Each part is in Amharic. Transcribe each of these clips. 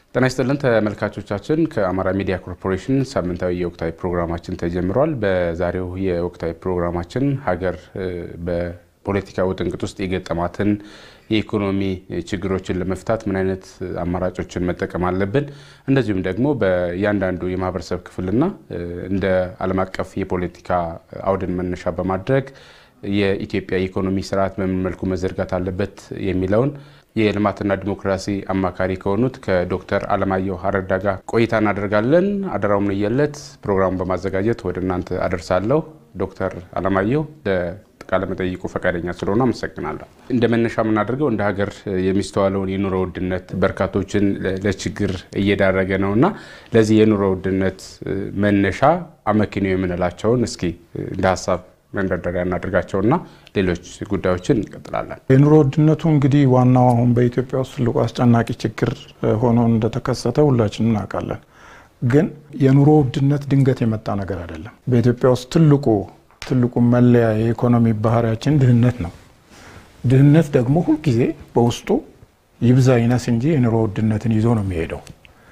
ጤና ይስጥልን ተመልካቾቻችን፣ ከአማራ ሚዲያ ኮርፖሬሽን ሳምንታዊ የወቅታዊ ፕሮግራማችን ተጀምሯል። በዛሬው የወቅታዊ ፕሮግራማችን ሀገር በፖለቲካ ውጥንቅጥ ውስጥ የገጠማትን የኢኮኖሚ ችግሮችን ለመፍታት ምን አይነት አማራጮችን መጠቀም አለብን፣ እንደዚሁም ደግሞ በእያንዳንዱ የማህበረሰብ ክፍልና እንደ ዓለም አቀፍ የፖለቲካ አውድን መነሻ በማድረግ የኢትዮጵያ የኢኮኖሚ ስርዓት በምን መልኩ መዘርጋት አለበት የሚለውን የልማትና ዲሞክራሲ አማካሪ ከሆኑት ከዶክተር አለማየሁ አረዳ ጋር ቆይታ እናደርጋለን። አደራው ምንየለት ፕሮግራሙን በማዘጋጀት ወደ እናንተ አደርሳለሁ። ዶክተር አለማየሁ ለቃለ መጠይቁ ፈቃደኛ ስለሆነ አመሰግናለሁ። እንደ መነሻ የምናደርገው እንደ ሀገር የሚስተዋለውን የኑሮ ውድነት በርካቶችን ለችግር እየዳረገ ነው እና ለዚህ የኑሮ ውድነት መነሻ አመክንዮ የምንላቸውን እስኪ እንደ ሀሳብ መንደርደሪያ እናድርጋቸውና ሌሎች ጉዳዮችን እንቀጥላለን። የኑሮ ውድነቱ እንግዲህ ዋናው አሁን በኢትዮጵያ ውስጥ ትልቁ አስጨናቂ ችግር ሆኖ እንደተከሰተ ሁላችን እናውቃለን። ግን የኑሮ ውድነት ድንገት የመጣ ነገር አይደለም። በኢትዮጵያ ውስጥ ትልቁ ትልቁ መለያ የኢኮኖሚ ባህሪያችን ድህነት ነው። ድህነት ደግሞ ሁልጊዜ በውስጡ ይብዛ ይነስ እንጂ የኑሮ ውድነትን ይዞ ነው የሚሄደው።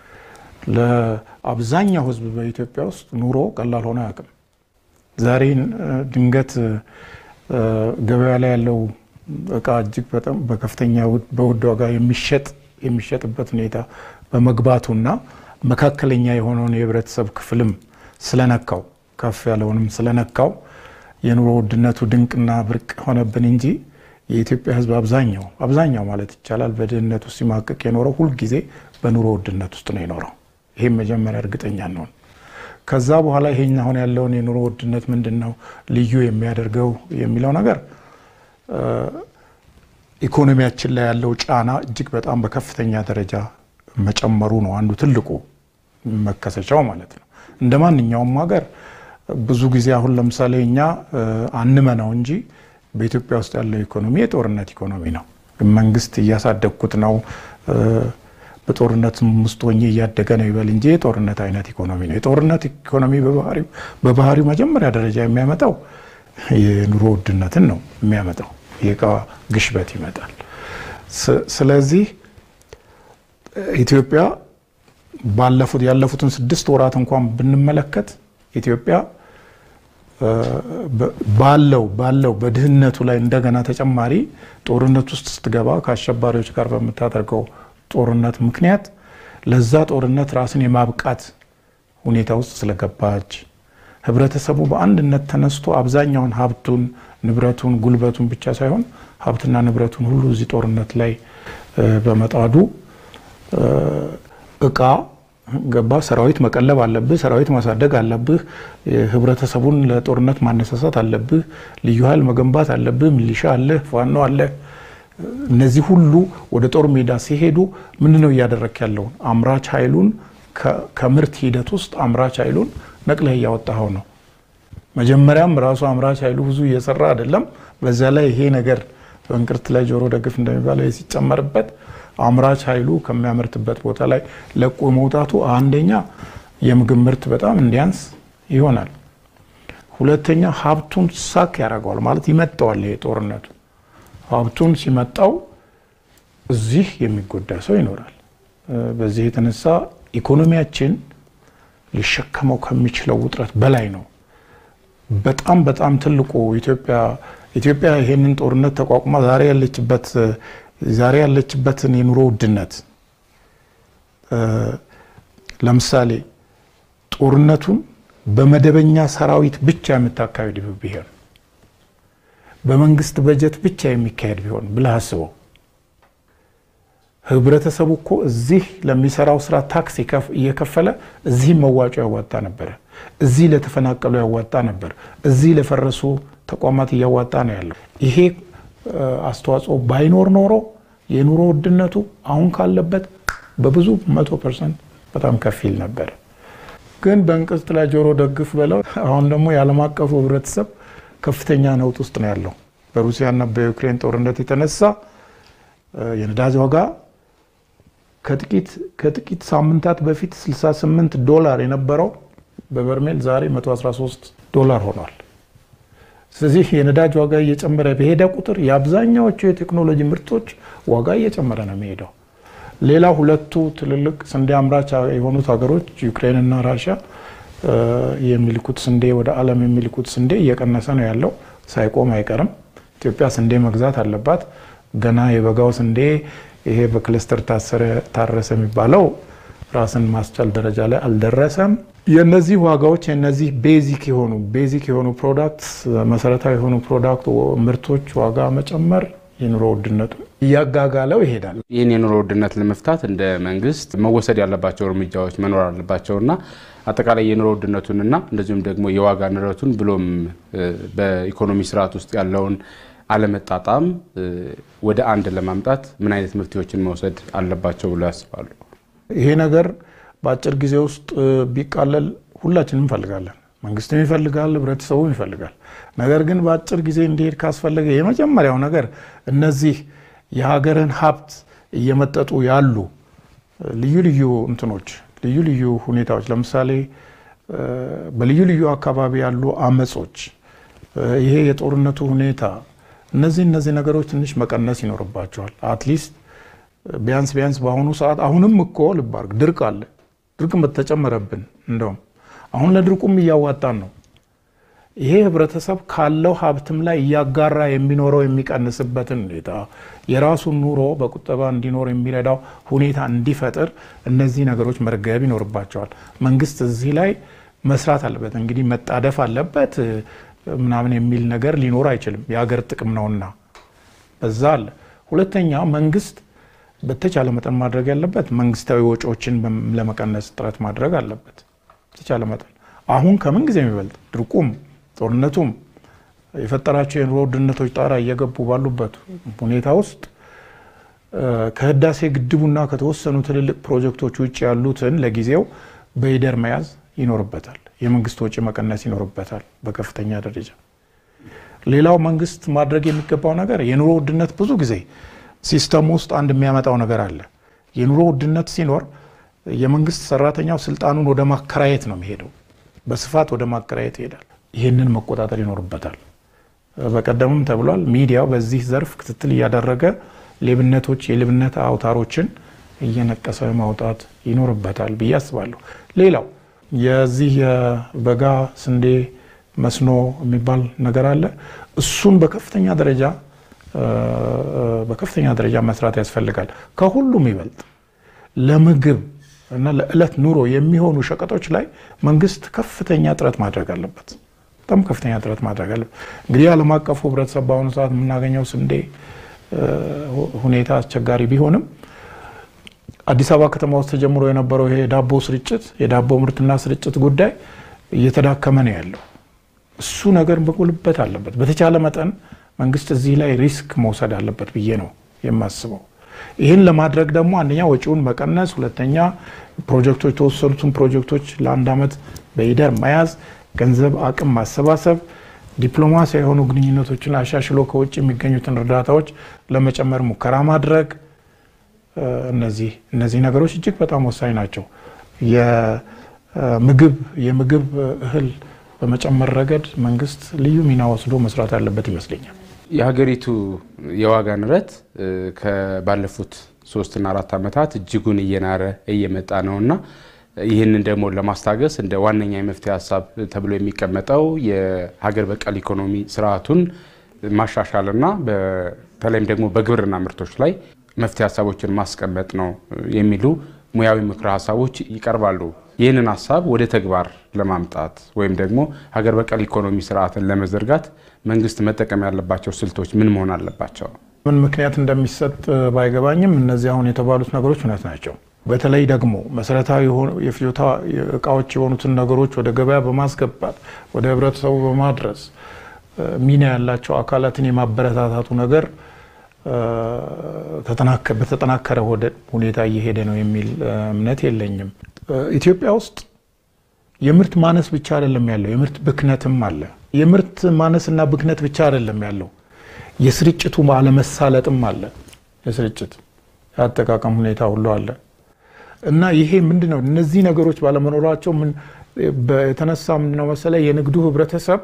ለአብዛኛው ሕዝብ በኢትዮጵያ ውስጥ ኑሮ ቀላል ሆኖ አያውቅም። ዛሬ ድንገት ገበያ ላይ ያለው እቃ እጅግ በጣም በከፍተኛ በውድ ዋጋ የሚሸጥ የሚሸጥበት ሁኔታ በመግባቱና መካከለኛ የሆነውን የህብረተሰብ ክፍልም ስለነካው ከፍ ያለውንም ስለነካው የኑሮ ውድነቱ ድንቅና ብርቅ ሆነብን እንጂ የኢትዮጵያ ህዝብ አብዛኛው አብዛኛው ማለት ይቻላል በድህነት ውስጥ ሲማቀቅ የኖረው ሁልጊዜ በኑሮ ውድነት ውስጥ ነው የኖረው። ይህም መጀመሪያ እርግጠኛ ነውን። ከዛ በኋላ ይሄን አሁን ያለውን የኑሮ ውድነት ምንድን ነው ልዩ የሚያደርገው የሚለው ነገር ኢኮኖሚያችን ላይ ያለው ጫና እጅግ በጣም በከፍተኛ ደረጃ መጨመሩ ነው አንዱ ትልቁ መከሰቻው ማለት ነው። እንደ ማንኛውም ሀገር ብዙ ጊዜ አሁን ለምሳሌ እኛ አንመናው እንጂ በኢትዮጵያ ውስጥ ያለው ኢኮኖሚ የጦርነት ኢኮኖሚ ነው። መንግስት እያሳደግኩት ነው በጦርነት ውስጥ ሆኜ እያደገ ነው ይበል እንጂ የጦርነት አይነት ኢኮኖሚ ነው። የጦርነት ኢኮኖሚ በባህሪው መጀመሪያ ደረጃ የሚያመጣው የኑሮ ውድነትን ነው የሚያመጣው። የእቃ ግሽበት ይመጣል። ስለዚህ ኢትዮጵያ ባለፉት ያለፉትን ስድስት ወራት እንኳን ብንመለከት ኢትዮጵያ ባለው ባለው በድህነቱ ላይ እንደገና ተጨማሪ ጦርነት ውስጥ ስትገባ ከአሸባሪዎች ጋር በምታደርገው ጦርነት ምክንያት ለዛ ጦርነት ራስን የማብቃት ሁኔታ ውስጥ ስለገባች ህብረተሰቡ በአንድነት ተነስቶ አብዛኛውን ሀብቱን፣ ንብረቱን፣ ጉልበቱን ብቻ ሳይሆን ሀብትና ንብረቱን ሁሉ እዚህ ጦርነት ላይ በመጣዱ እቃ ገባ ሰራዊት መቀለብ አለብህ፣ ሰራዊት ማሳደግ አለብህ፣ ህብረተሰቡን ለጦርነት ማነሳሳት አለብህ፣ ልዩ ኃይል መገንባት አለብህ፣ ሚሊሻ አለህ፣ ፋኖ አለህ። እነዚህ ሁሉ ወደ ጦር ሜዳ ሲሄዱ ምንድን ነው እያደረክ ያለው? አምራች ኃይሉን ከምርት ሂደት ውስጥ አምራች ኃይሉን ነቅለህ እያወጣኸው ነው። መጀመሪያም ራሱ አምራች ኃይሉ ብዙ እየሰራ አይደለም። በዚያ ላይ ይሄ ነገር በእንቅርት ላይ ጆሮ ደግፍ እንደሚባለው ሲጨመርበት አምራች ኃይሉ ከሚያመርትበት ቦታ ላይ ለቆ መውጣቱ አንደኛ የምግብ ምርት በጣም እንዲያንስ ይሆናል። ሁለተኛ ሀብቱን ሳክ ያደርገዋል ማለት ይመጣዋል። ይሄ ጦርነቱ ሀብቱን ሲመጣው እዚህ የሚጎዳ ሰው ይኖራል። በዚህ የተነሳ ኢኮኖሚያችን ሊሸከመው ከሚችለው ውጥረት በላይ ነው። በጣም በጣም ትልቁ ኢትዮጵያ ኢትዮጵያ ይሄንን ጦርነት ተቋቁማ ዛሬ ያለችበት ዛሬ ያለችበትን የኑሮ ውድነት ለምሳሌ ጦርነቱን በመደበኛ ሰራዊት ብቻ የምታካሄድ ቢሆን በመንግስት በጀት ብቻ የሚካሄድ ቢሆን ብለህ አስበው። ህብረተሰቡ እኮ እዚህ ለሚሰራው ስራ ታክስ እየከፈለ እዚህም መዋጮ ያዋጣ ነበረ። እዚህ ለተፈናቀሉ ያዋጣ ነበር። እዚህ ለፈረሱ ተቋማት እያዋጣ ነው ያለው። ይሄ አስተዋጽኦ ባይኖር ኖሮ የኑሮ ውድነቱ አሁን ካለበት በብዙ መቶ ፐርሰንት በጣም ከፍ ይል ነበር። ግን በእንቅርት ላይ ጆሮ ደግፍ በለው። አሁን ደግሞ የዓለም አቀፉ ህብረተሰብ ከፍተኛ ነውጥ ውስጥ ነው ያለው። በሩሲያና በዩክሬን ጦርነት የተነሳ የነዳጅ ዋጋ ከጥቂት ሳምንታት በፊት 68 ዶላር የነበረው በበርሜል ዛሬ 113 ዶላር ሆኗል። ስለዚህ የነዳጅ ዋጋ እየጨመረ በሄደ ቁጥር የአብዛኛዎቹ የቴክኖሎጂ ምርቶች ዋጋ እየጨመረ ነው የሚሄደው። ሌላ ሁለቱ ትልልቅ ስንዴ አምራች የሆኑት ሀገሮች ዩክሬንና ራሽያ የሚልኩት ስንዴ ወደ ዓለም የሚልኩት ስንዴ እየቀነሰ ነው ያለው። ሳይቆም አይቀርም። ኢትዮጵያ ስንዴ መግዛት አለባት። ገና የበጋው ስንዴ ይሄ በክልስተር ታረሰ የሚባለው ራስን ማስቻል ደረጃ ላይ አልደረሰም። የነዚህ ዋጋዎች የነዚህ ቤዚክ የሆኑ ቤዚክ የሆኑ ፕሮዳክትስ መሰረታዊ የሆኑ ፕሮዳክት ምርቶች ዋጋ መጨመር የኑሮ ውድነቱ እያጋጋለው ይሄዳል። ይህን የኑሮ ውድነት ለመፍታት እንደ መንግስት መወሰድ ያለባቸው እርምጃዎች መኖር አለባቸውና አጠቃላይ የኑሮ ውድነቱንና እንደዚሁም ደግሞ የዋጋ ንረቱን ብሎም በኢኮኖሚ ስርዓት ውስጥ ያለውን አለመጣጣም ወደ አንድ ለማምጣት ምን አይነት መፍትሄዎችን መውሰድ አለባቸው ብሎ ያስባሉ? ይሄ ነገር በአጭር ጊዜ ውስጥ ቢቃለል ሁላችንም እንፈልጋለን። መንግስትም ይፈልጋል፣ ህብረተሰቡም ይፈልጋል። ነገር ግን በአጭር ጊዜ እንዲሄድ ካስፈለገ የመጀመሪያው ነገር እነዚህ የሀገርን ሀብት እየመጠጡ ያሉ ልዩ ልዩ እንትኖች ልዩ ልዩ ሁኔታዎች ለምሳሌ በልዩ ልዩ አካባቢ ያሉ አመጾች፣ ይሄ የጦርነቱ ሁኔታ እነዚህ እነዚህ ነገሮች ትንሽ መቀነስ ይኖርባቸዋል። አትሊስት ቢያንስ ቢያንስ በአሁኑ ሰዓት አሁንም እኮ ልባርግ ድርቅ አለ። ድርቅ በተጨመረብን እንደውም አሁን ለድርቁም እያዋጣን ነው። ይሄ ህብረተሰብ ካለው ሀብትም ላይ እያጋራ የሚኖረው የሚቀንስበትን ሁኔታ የራሱን ኑሮ በቁጠባ እንዲኖር የሚረዳው ሁኔታ እንዲፈጥር እነዚህ ነገሮች መርገብ ይኖርባቸዋል። መንግስት እዚህ ላይ መስራት አለበት። እንግዲህ መጣደፍ አለበት ምናምን የሚል ነገር ሊኖር አይችልም። የሀገር ጥቅም ነውና በዛ አለ። ሁለተኛ መንግስት በተቻለ መጠን ማድረግ ያለበት መንግስታዊ ወጪዎችን ለመቀነስ ጥረት ማድረግ አለበት። በተቻለ መጠን አሁን ከምን ጊዜ የሚበልጥ ድርቁም ጦርነቱም የፈጠራቸው የኑሮ ውድነቶች ጣራ እየገቡ ባሉበት ሁኔታ ውስጥ ከህዳሴ ግድቡና ከተወሰኑ ትልልቅ ፕሮጀክቶች ውጭ ያሉትን ለጊዜው በይደር መያዝ ይኖርበታል። የመንግስት ወጪ መቀነስ ይኖርበታል በከፍተኛ ደረጃ። ሌላው መንግስት ማድረግ የሚገባው ነገር የኑሮ ውድነት ብዙ ጊዜ ሲስተም ውስጥ አንድ የሚያመጣው ነገር አለ። የኑሮ ውድነት ሲኖር የመንግስት ሰራተኛው ስልጣኑን ወደ ማከራየት ነው የሚሄደው። በስፋት ወደ ማከራየት ይሄዳል። ይህንን መቆጣጠር ይኖርበታል። በቀደምም ተብሏል። ሚዲያው በዚህ ዘርፍ ክትትል እያደረገ ሌብነቶች፣ የሌብነት አውታሮችን እየነቀሰ ማውጣት ይኖርበታል ብዬ አስባለሁ። ሌላው የዚህ የበጋ ስንዴ መስኖ የሚባል ነገር አለ። እሱን በከፍተኛ ደረጃ በከፍተኛ ደረጃ መስራት ያስፈልጋል። ከሁሉም ይበልጥ ለምግብ እና ለዕለት ኑሮ የሚሆኑ ሸቀጦች ላይ መንግስት ከፍተኛ ጥረት ማድረግ አለበት። በጣም ከፍተኛ ጥረት ማድረግ አለበት። እንግዲህ ዓለም አቀፉ ህብረተሰብ በአሁኑ ሰዓት የምናገኘው ስንዴ ሁኔታ አስቸጋሪ ቢሆንም አዲስ አበባ ከተማ ውስጥ ተጀምሮ የነበረው ይሄ የዳቦ ስርጭት የዳቦ ምርትና ስርጭት ጉዳይ እየተዳከመ ነው ያለው። እሱ ነገር መጎልበት አለበት። በተቻለ መጠን መንግስት እዚህ ላይ ሪስክ መውሰድ አለበት ብዬ ነው የማስበው። ይህን ለማድረግ ደግሞ አንደኛ ወጪውን መቀነስ፣ ሁለተኛ ፕሮጀክቶች የተወሰኑትን ፕሮጀክቶች ለአንድ ዓመት በይደር መያዝ፣ ገንዘብ አቅም ማሰባሰብ፣ ዲፕሎማሲያዊ የሆኑ ግንኙነቶችን አሻሽሎ ከውጭ የሚገኙትን እርዳታዎች ለመጨመር ሙከራ ማድረግ እነዚህ እነዚህ ነገሮች እጅግ በጣም ወሳኝ ናቸው። የምግብ የምግብ እህል በመጨመር ረገድ መንግስት ልዩ ሚና ወስዶ መስራት ያለበት ይመስለኛል። የሀገሪቱ የዋጋ ንረት ከባለፉት ሶስትና አራት ዓመታት እጅጉን እየናረ እየመጣ ነውና ይህንን ደግሞ ለማስታገስ እንደ ዋነኛ የመፍትሄ ሀሳብ ተብሎ የሚቀመጠው የሀገር በቀል ኢኮኖሚ ስርዓቱን ማሻሻልና በተለይም ደግሞ በግብርና ምርቶች ላይ መፍትሄ ሀሳቦችን ማስቀመጥ ነው የሚሉ ሙያዊ ምክረ ሀሳቦች ይቀርባሉ። ይህንን ሀሳብ ወደ ተግባር ለማምጣት ወይም ደግሞ ሀገር በቀል ኢኮኖሚ ስርዓትን ለመዘርጋት መንግስት መጠቀም ያለባቸው ስልቶች ምን መሆን አለባቸው? ምን ምክንያት እንደሚሰጥ ባይገባኝም እነዚህ አሁን የተባሉት ነገሮች እውነት ናቸው። በተለይ ደግሞ መሰረታዊ የፍጆታ እቃዎች የሆኑትን ነገሮች ወደ ገበያ በማስገባት ወደ ህብረተሰቡ በማድረስ ሚና ያላቸው አካላትን የማበረታታቱ ነገር በተጠናከረ ሁኔታ እየሄደ ነው የሚል እምነት የለኝም። ኢትዮጵያ ውስጥ የምርት ማነስ ብቻ አይደለም ያለው፣ የምርት ብክነትም አለ። የምርት ማነስና ብክነት ብቻ አይደለም ያለው፣ የስርጭቱ አለመሳለጥም አለ። የስርጭት የአጠቃቀም ሁኔታ ሁሉ አለ እና ይሄ ምንድን ነው? እነዚህ ነገሮች ባለመኖራቸው የተነሳ ምንድነው መሰለ የንግዱ ህብረተሰብ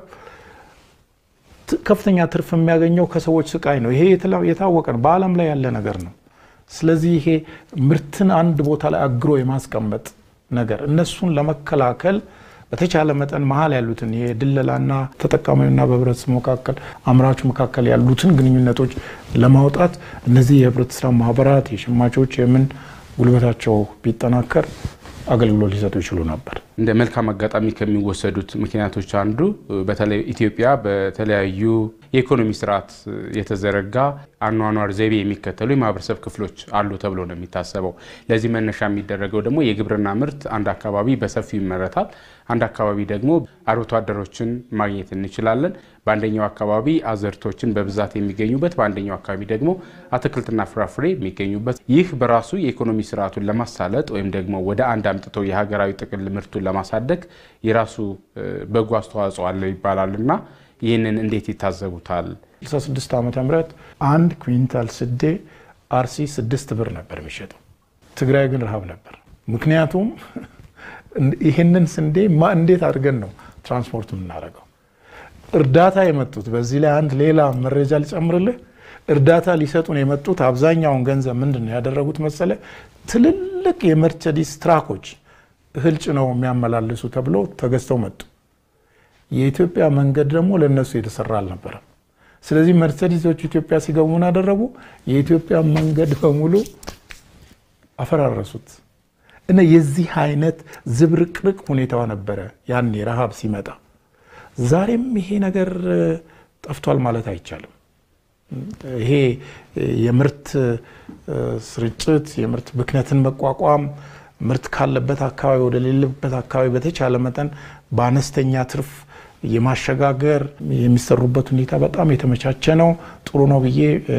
ከፍተኛ ትርፍ የሚያገኘው ከሰዎች ስቃይ ነው። ይሄ የታወቀ ነው፣ በዓለም ላይ ያለ ነገር ነው። ስለዚህ ይሄ ምርትን አንድ ቦታ ላይ አግሮ የማስቀመጥ ነገር እነሱን ለመከላከል በተቻለ መጠን መሀል ያሉትን የድለላና ተጠቃሚውና በህብረተሰቡ መካከል አምራቹ መካከል ያሉትን ግንኙነቶች ለማውጣት እነዚህ የህብረት ስራ ማህበራት የሸማቾች የምን ጉልበታቸው ቢጠናከር አገልግሎት ሊሰጡ ይችሉ ነበር። እንደ መልካም አጋጣሚ ከሚወሰዱት ምክንያቶች አንዱ በተለይ ኢትዮጵያ በተለያዩ የኢኮኖሚ ስርዓት የተዘረጋ አኗኗር ዘይቤ የሚከተሉ የማህበረሰብ ክፍሎች አሉ ተብሎ ነው የሚታሰበው። ለዚህ መነሻ የሚደረገው ደግሞ የግብርና ምርት አንድ አካባቢ በሰፊው ይመረታል፣ አንድ አካባቢ ደግሞ አርብቶ አደሮችን ማግኘት እንችላለን። በአንደኛው አካባቢ አዝርቶችን በብዛት የሚገኙበት፣ በአንደኛው አካባቢ ደግሞ አትክልትና ፍራፍሬ የሚገኙበት። ይህ በራሱ የኢኮኖሚ ስርዓቱን ለማሳለጥ ወይም ደግሞ ወደ አንድ አምጥቶ የሀገራዊ ጥቅል ምርቱን ለማሳደግ የራሱ በጎ አስተዋጽኦ አለው ይባላል እና ይህንን እንዴት ይታዘቡታል? 66 ዓመተ ምህረት አንድ ኩዊንታል ስዴ አርሲ ስድስት ብር ነበር የሚሸጠው። ትግራይ ግን ረሃብ ነበር። ምክንያቱም ይህንን ስንዴ እንዴት አድርገን ነው ትራንስፖርት የምናደርገው? እርዳታ የመጡት በዚህ ላይ አንድ ሌላ መረጃ ሊጨምርልህ፣ እርዳታ ሊሰጡን የመጡት አብዛኛውን ገንዘብ ምንድን ነው ያደረጉት መሰለ? ትልልቅ የመርቸዲስ ትራኮች እህል ጭነው የሚያመላልሱ ተብሎ ተገዝተው መጡ። የኢትዮጵያ መንገድ ደግሞ ለእነሱ የተሰራ አልነበረም። ስለዚህ መርሴዲሶቹ ኢትዮጵያ ሲገቡ ምን አደረጉ? የኢትዮጵያ መንገድ በሙሉ አፈራረሱት እና የዚህ አይነት ዝብርቅርቅ ሁኔታዋ ነበረ ያኔ ረሃብ ሲመጣ። ዛሬም ይሄ ነገር ጠፍቷል ማለት አይቻልም። ይሄ የምርት ስርጭት፣ የምርት ብክነትን መቋቋም ምርት ካለበት አካባቢ ወደ ሌለበት አካባቢ በተቻለ መጠን በአነስተኛ ትርፍ የማሸጋገር የሚሰሩበት ሁኔታ በጣም የተመቻቸ ነው። ጥሩ ነው ብዬ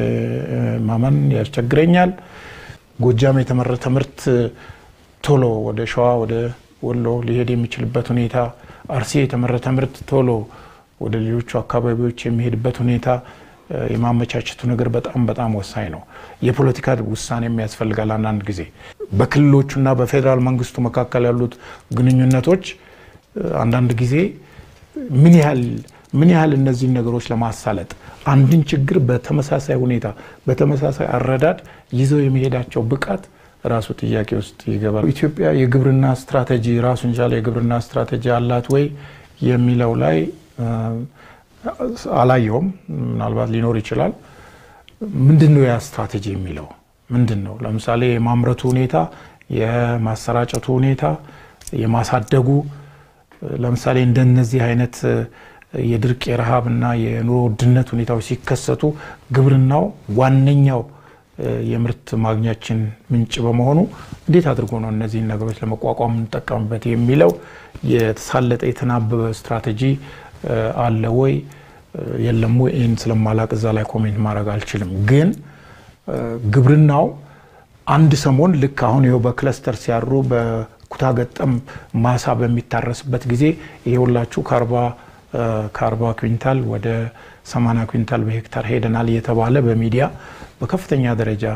ማመን ያስቸግረኛል። ጎጃም የተመረተ ምርት ቶሎ ወደ ሸዋ፣ ወደ ወሎ ሊሄድ የሚችልበት ሁኔታ፣ አርሲ የተመረተ ምርት ቶሎ ወደ ሌሎቹ አካባቢዎች የሚሄድበት ሁኔታ የማመቻቸቱ ነገር በጣም በጣም ወሳኝ ነው። የፖለቲካ ውሳኔም ያስፈልጋል። አንዳንድ ጊዜ በክልሎቹና በፌዴራል መንግስቱ መካከል ያሉት ግንኙነቶች አንዳንድ ጊዜ ምን ያህል ምን ያህል እነዚህን ነገሮች ለማሳለጥ አንድን ችግር በተመሳሳይ ሁኔታ በተመሳሳይ አረዳድ ይዘው የመሄዳቸው ብቃት ራሱ ጥያቄ ውስጥ ይገባል። ኢትዮጵያ የግብርና ስትራቴጂ ራሱን ቻለ የግብርና ስትራቴጂ አላት ወይ የሚለው ላይ አላየውም። ምናልባት ሊኖር ይችላል። ምንድን ነው ያ ስትራቴጂ የሚለው ምንድን ነው? ለምሳሌ የማምረቱ ሁኔታ፣ የማሰራጨቱ ሁኔታ፣ የማሳደጉ ለምሳሌ እንደነዚህ አይነት የድርቅ የረሃብ እና የኑሮ ውድነት ሁኔታዎች ሲከሰቱ ግብርናው ዋነኛው የምርት ማግኛችን ምንጭ በመሆኑ እንዴት አድርጎ ነው እነዚህን ነገሮች ለመቋቋም የምንጠቀምበት የሚለው የተሳለጠ የተናበበ ስትራቴጂ አለ ወይ የለም ወይ? ይህን ስለማላቅ እዛ ላይ ኮሜንት ማድረግ አልችልም። ግን ግብርናው አንድ ሰሞን ልክ አሁን ይኸው በክለስተር ሲያሩ በኩታ ገጠም ማሳ በሚታረስበት ጊዜ ይሄ ሁላችሁ ከአርባ ኩንታል ወደ ሰማንያ ኩንታል በሄክታር ሄደናል እየተባለ በሚዲያ በከፍተኛ ደረጃ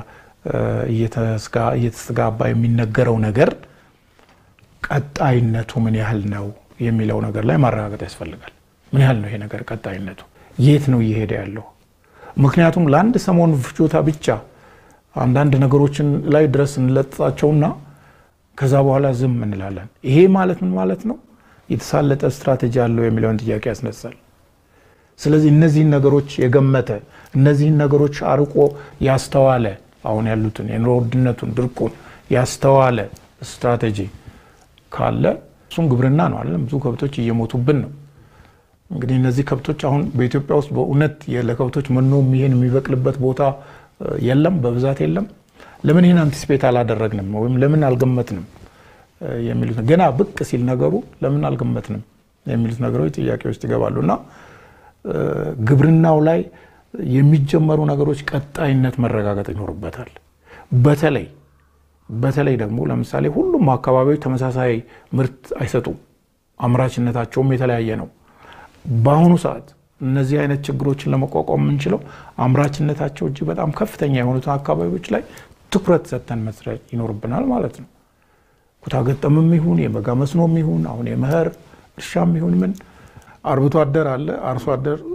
እየተስተጋባ የሚነገረው ነገር ቀጣይነቱ ምን ያህል ነው የሚለው ነገር ላይ ማረጋገጥ ያስፈልጋል። ምን ያህል ነው ይሄ ነገር ቀጣይነቱ? የት ነው እየሄደ ያለው? ምክንያቱም ለአንድ ሰሞን ፍጆታ ብቻ አንዳንድ ነገሮችን ላይ ድረስ እንለጥጣቸውና ከዛ በኋላ ዝም እንላለን። ይሄ ማለት ምን ማለት ነው? የተሳለጠ ስትራቴጂ አለው የሚለውን ጥያቄ ያስነሳል። ስለዚህ እነዚህን ነገሮች የገመተ እነዚህን ነገሮች አርቆ ያስተዋለ አሁን ያሉትን የኑሮ ውድነቱን፣ ድርቁን ያስተዋለ ስትራቴጂ ካለ እሱም ግብርና ነው አለም። ብዙ ከብቶች እየሞቱብን ነው። እንግዲህ እነዚህ ከብቶች አሁን በኢትዮጵያ ውስጥ በእውነት ለከብቶች መኖ ይሄን የሚበቅልበት ቦታ የለም፣ በብዛት የለም። ለምን ይህን አንቲስፔት አላደረግንም ወይም ለምን አልገመትንም የሚሉት ገና ብቅ ሲል ነገሩ ለምን አልገመትንም የሚሉት ነገሮች ጥያቄ ውስጥ ይገባሉ እና ግብርናው ላይ የሚጀመሩ ነገሮች ቀጣይነት መረጋገጥ ይኖርበታል። በተለይ በተለይ ደግሞ ለምሳሌ ሁሉም አካባቢዎች ተመሳሳይ ምርት አይሰጡም። አምራችነታቸውም የተለያየ ነው። በአሁኑ ሰዓት እነዚህ አይነት ችግሮችን ለመቋቋም የምንችለው አምራችነታቸው እጅግ በጣም ከፍተኛ የሆኑትን አካባቢዎች ላይ ትኩረት ሰጥተን መስራት ይኖርብናል ማለት ነው። ኩታ ገጠምም ይሁን የበጋ መስኖም ይሁን አሁን የመኸር እርሻም ይሁን ምን አርብቶ አደር አለ፣ አርሶ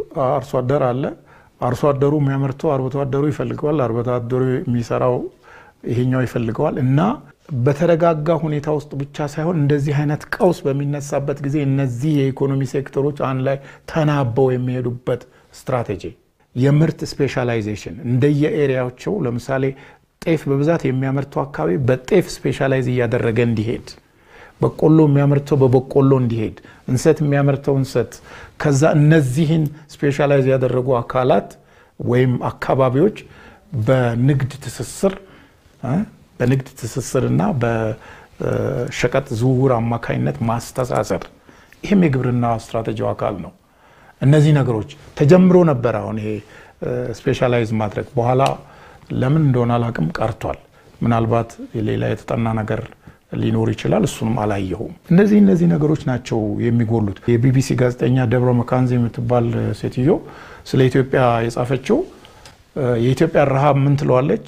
አደር አለ። አርሶ አደሩ የሚያመርተው አርብቶ አደሩ ይፈልገዋል። አርብቶ አደሩ የሚሰራው ይሄኛው ይፈልገዋል እና በተረጋጋ ሁኔታ ውስጥ ብቻ ሳይሆን እንደዚህ አይነት ቀውስ በሚነሳበት ጊዜ እነዚህ የኢኮኖሚ ሴክተሮች አንድ ላይ ተናበው የሚሄዱበት ስትራቴጂ፣ የምርት ስፔሻላይዜሽን እንደየኤሪያቸው ለምሳሌ ጤፍ በብዛት የሚያመርተው አካባቢ በጤፍ ስፔሻላይዝ እያደረገ እንዲሄድ፣ በቆሎ የሚያመርተው በበቆሎ እንዲሄድ፣ እንሰት የሚያመርተው እንሰት፣ ከዛ እነዚህን ስፔሻላይዝ ያደረጉ አካላት ወይም አካባቢዎች በንግድ ትስስር በንግድ ትስስርና በሸቀጥ ዝውውር አማካኝነት ማስተሳሰር ይህም የግብርና ስትራቴጂው አካል ነው። እነዚህ ነገሮች ተጀምሮ ነበር። አሁን ይሄ ስፔሻላይዝ ማድረግ በኋላ ለምን እንደሆነ አላቅም ቀርቷል። ምናልባት ሌላ የተጠና ነገር ሊኖር ይችላል። እሱንም አላየሁም። እነዚህ እነዚህ ነገሮች ናቸው የሚጎሉት። የቢቢሲ ጋዜጠኛ ደብረ መካንዚ የምትባል ሴትዮ ስለ ኢትዮጵያ የጻፈችው የኢትዮጵያ ረሃብ ምን ትለዋለች?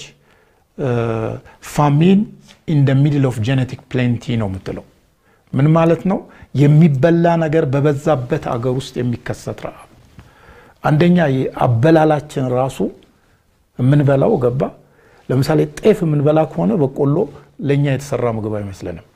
ፋሚን ኢን ደ ሚድል ኦፍ ጄኔቲክ ፕሌንቲ ነው የምትለው። ምን ማለት ነው? የሚበላ ነገር በበዛበት አገር ውስጥ የሚከሰት ረሃብ። አንደኛ አበላላችን ራሱ የምንበላው ገባ። ለምሳሌ ጤፍ የምንበላ ከሆነ በቆሎ ለእኛ የተሰራ ምግብ አይመስለንም።